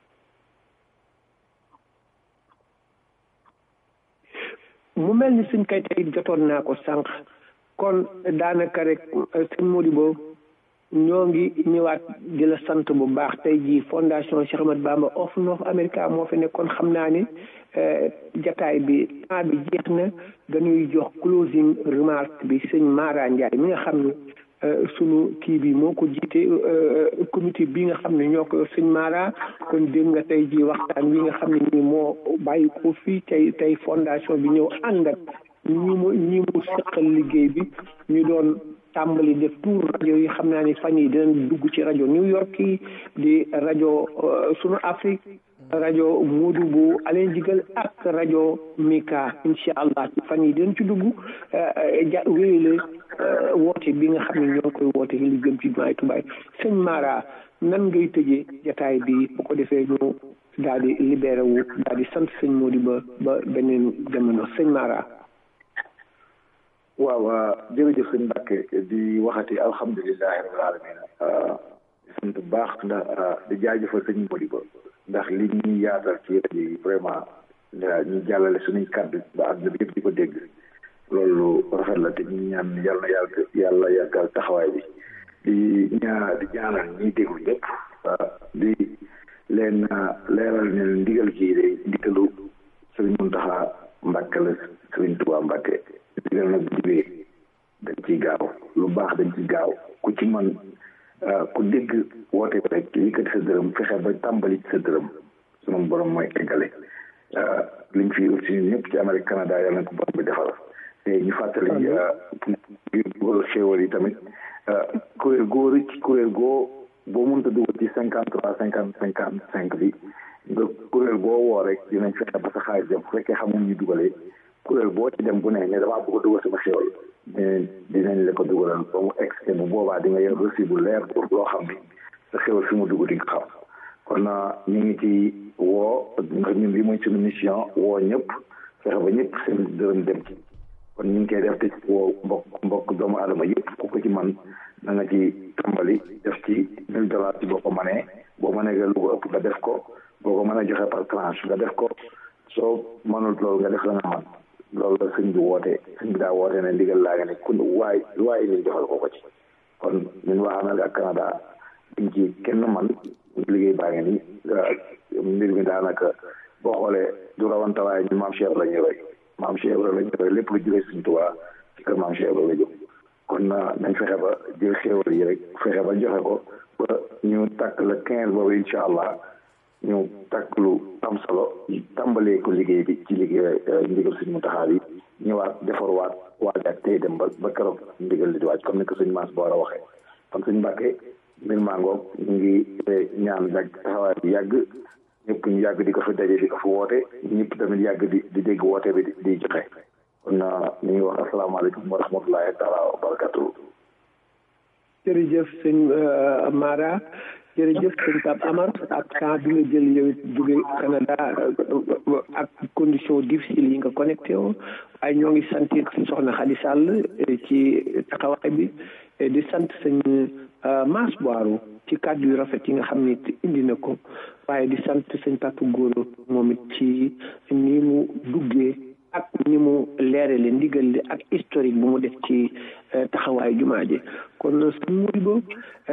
mu mel ni suñ kayta it jotoon naa ko sànq kon daanaka rek sëñ Modibo ñoo ngi ñëwaat di la sant bu baax tey jii fondation Cheikh Ahmadou Bamba of North America moo fi nekkoon xam naa ni jataay bi temps bi jeex na dañuy jox closing remarque bi sëñ Mara Ndiaye mi nga xam ne sunu kii bi moo ko jiite comité bi nga xam ne ñoo ko sëñ Mara kon dégg nga tey ji waxtaan wi nga xam ne nii moo bàyyi ko fii tey tey fondation bi ñëw ànd ak ñi mu ñi mu seqal liggéey bi ñu doon tàmbali def tour rajo yi xam naa ni fan yi dinañ dugg ci rajo New York yi di rajo sunu Afrique rajo Moodu bu Alain Jigal ak rajo Mika incha allah ci fan yi dinañ ci dugg ja wéyale woote bi nga xam ne ñoo koy woote li jëm ci jumaay Tubaay sëñ Mara nan ngay tëjee jataay bi bu ko defee ñu daal di libéré wu daal di sant sëñ Mody ba ba beneen jamono sëñ Mara. waaw jërëjëf sëñ Mbacke di waxati alhamdulilahi rabbil alamin di sant bu baax ndax di jaajëfal sëñ Mody ba ndax li ñuy yaatal ci rajo yi vraiment ñu jàllale suñuy kàddu ba àdduna bi yëpp di ko dégg loolu rafet la te ñu ñaan yàlla na yàlla yàlla yàggal taxawaay bi di ñaa di ñaanal ñiy déglu ñëpp di leen leeral ne ndigal ji de ndigalu sëriñ Muntaxa Mbàkke la sëriñ Tuubaa Mbàkke ndigal nag bu jibee dañ ciy gaaw lu baax dañ ciy gaaw ku ci man ku dégg woote bi rek yëkkati sa dërëm fexe ba tàmbali ci sa dërëm sunu borom mooy eggale liñ fi ut si ñëpp ci Amérique Canada yàlla na ko borom bi defal te ñu fàttali ngir dugal xéewal yi tamit kuréel goo rëcc kuréel goo boo mënta dugal ci cinquante trois cinquante cinquante cinq bi nga kuréel boo woo rek dinañ fexe ba sa xaalis dem bu fekkee xamul ñu dugalee kuréel boo ci dem bu ne ne damaa bëgg a dugal sama xéwal dinañ la ko dugalal ba mu egg bu boobaa di nga yor reçu bu leer pour loo xam ni sa xéwal fi mu dugg di nga xam kon ñu ngi ci woo ndax ñun bi mooy suñu mission woo ñëpp fexe ba ñëpp seen dërëm dem ci kon ñu ngi koy def te woo mbokk mbokk doomu aadama yëpp ku ko ci man na nga ci tàmbali def ci mille dollars ci boo ko mënee boo mënee nga lu ko ëpp nga def ko boo ko mënee joxe par tranche nga def ko soo mënul loolu nga def la nga man loolu la sëñ bi woote sëñ bi daa woote ne ndigal laa nga ne kun waay waay ni joxal ko ko ci kon ñun waa Amérique ak Canada duñ ci kenn man liggéey baa ngi ni mbir mi daanaka boo xoolee du rawante waaye ñun maam Cheikh la ñuy roy maam Cheikh la ñuy roy lépp lu jógee suñ Tuubaa ci kër maam Cheikh la jóg kon nañ fexe ba jël xéewal yi rek fexe ba joxe ko ba ñu takk le quinze boobu incha allah ñu takk lu am solo tàmbalee ko liggéey bi ci liggéey ndigal suñu taxaar yi ñëwaat defarwaat waaj ak tey dem ba ba keroog ndigal li di waaj comme ni ko suñu maas boor a waxee kon suñu mbàkkee mbir maa ngoog ñu ngi ñaan yàgg taxawaay bi yàgg ñëpp ñu yàgg di ko fi daje di ko fi woote ñëpp tamit yàgg di di dégg woote bi di joxe kon ñu ngi wax asalaamaaleykum wa rahmatullahi taala wa barakatuh jërëjëf sëñ Mara jërëjëf sëñ Pape Amar ak temps bi nga jël yow it jóge Canada ak condition difficile yi nga connecté woo waaye ñoo ngi sant soxna Khady Sall ci taxawaay bi di sant sëñ Mass Boiru ci kàddu yu rafet yi nga xam ni indi na ko waaye di sant sëñ Papa Goro moom it ci ni mu duggee ak ni mu leerale ndigal li ak historique bu mu def ci taxawaayu jumaa ji kon sëñ Modibo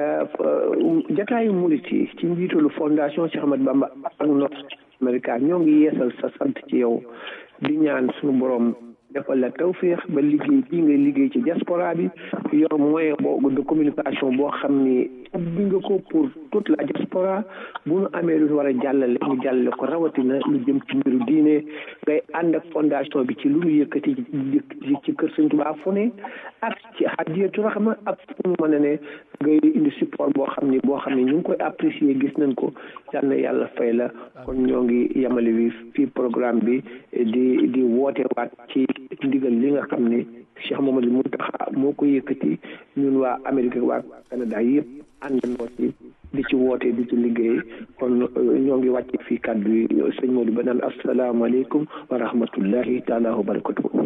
jataayu murit yi ci njiitalu fondation Cheikh Ahmad Bamba ak North America ñoo ngi yeesal sa sant ci yow di ñaan suñu borom defal la tawféex ba liggéey bii ngay liggéey ci diaspora bi yor moyen boobu de communication boo xam ni ubbi nga ko pour toute la diaspora bu nu amee lu war a jàllale ñu jàllale ko rawatina lu jëm ci mbiru diine ngay ànd ak fondation bi ci lu nu yëkkati ci kër Sëñ Tuubaa fu ne ak ci Hadiyatu Rahma ak fu mu mën a ne ngay indi support boo xam ni boo xam ne ñu ngi koy apprécier gis nañ ko yal na yàlla fay la kon ñoo ngi yemale wi fii programme bi di di woote waat ci ndigal li nga xam ne Cheikh Mamadou Mountakha moo ko yëkkati ñun waa Amérique waa Canada yëpp àndandoo ci di ci woote di ci liggéey kon ñoo ngi wàcc fii kàddu yi sëñ Modou ba naan asalaamaaleykum wa rahmatullahi taala wa barakatuhu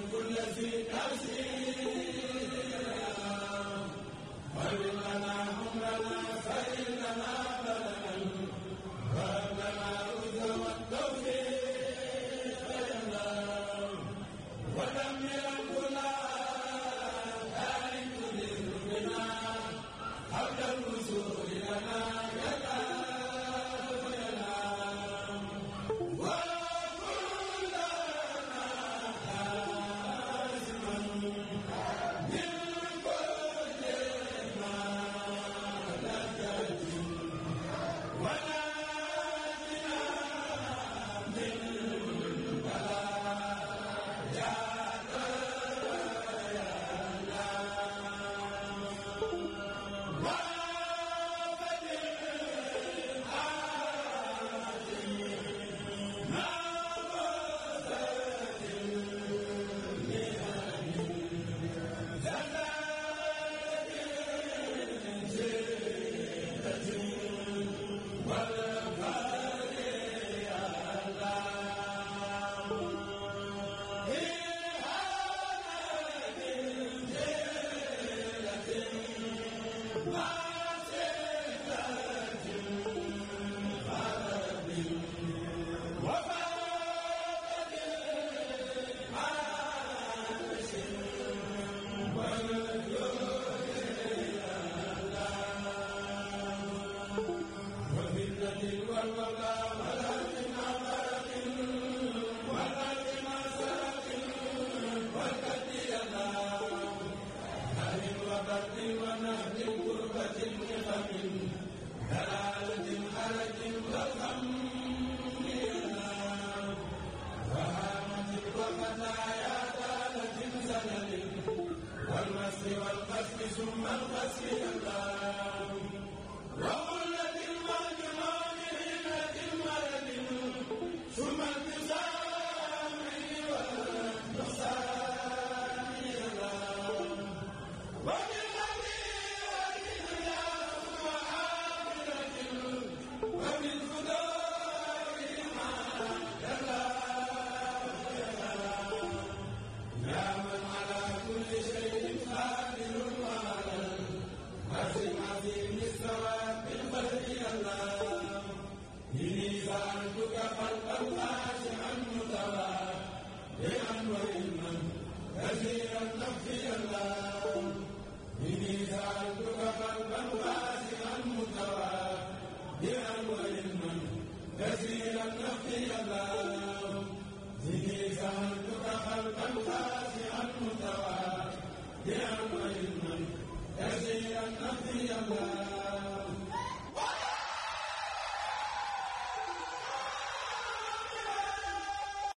يا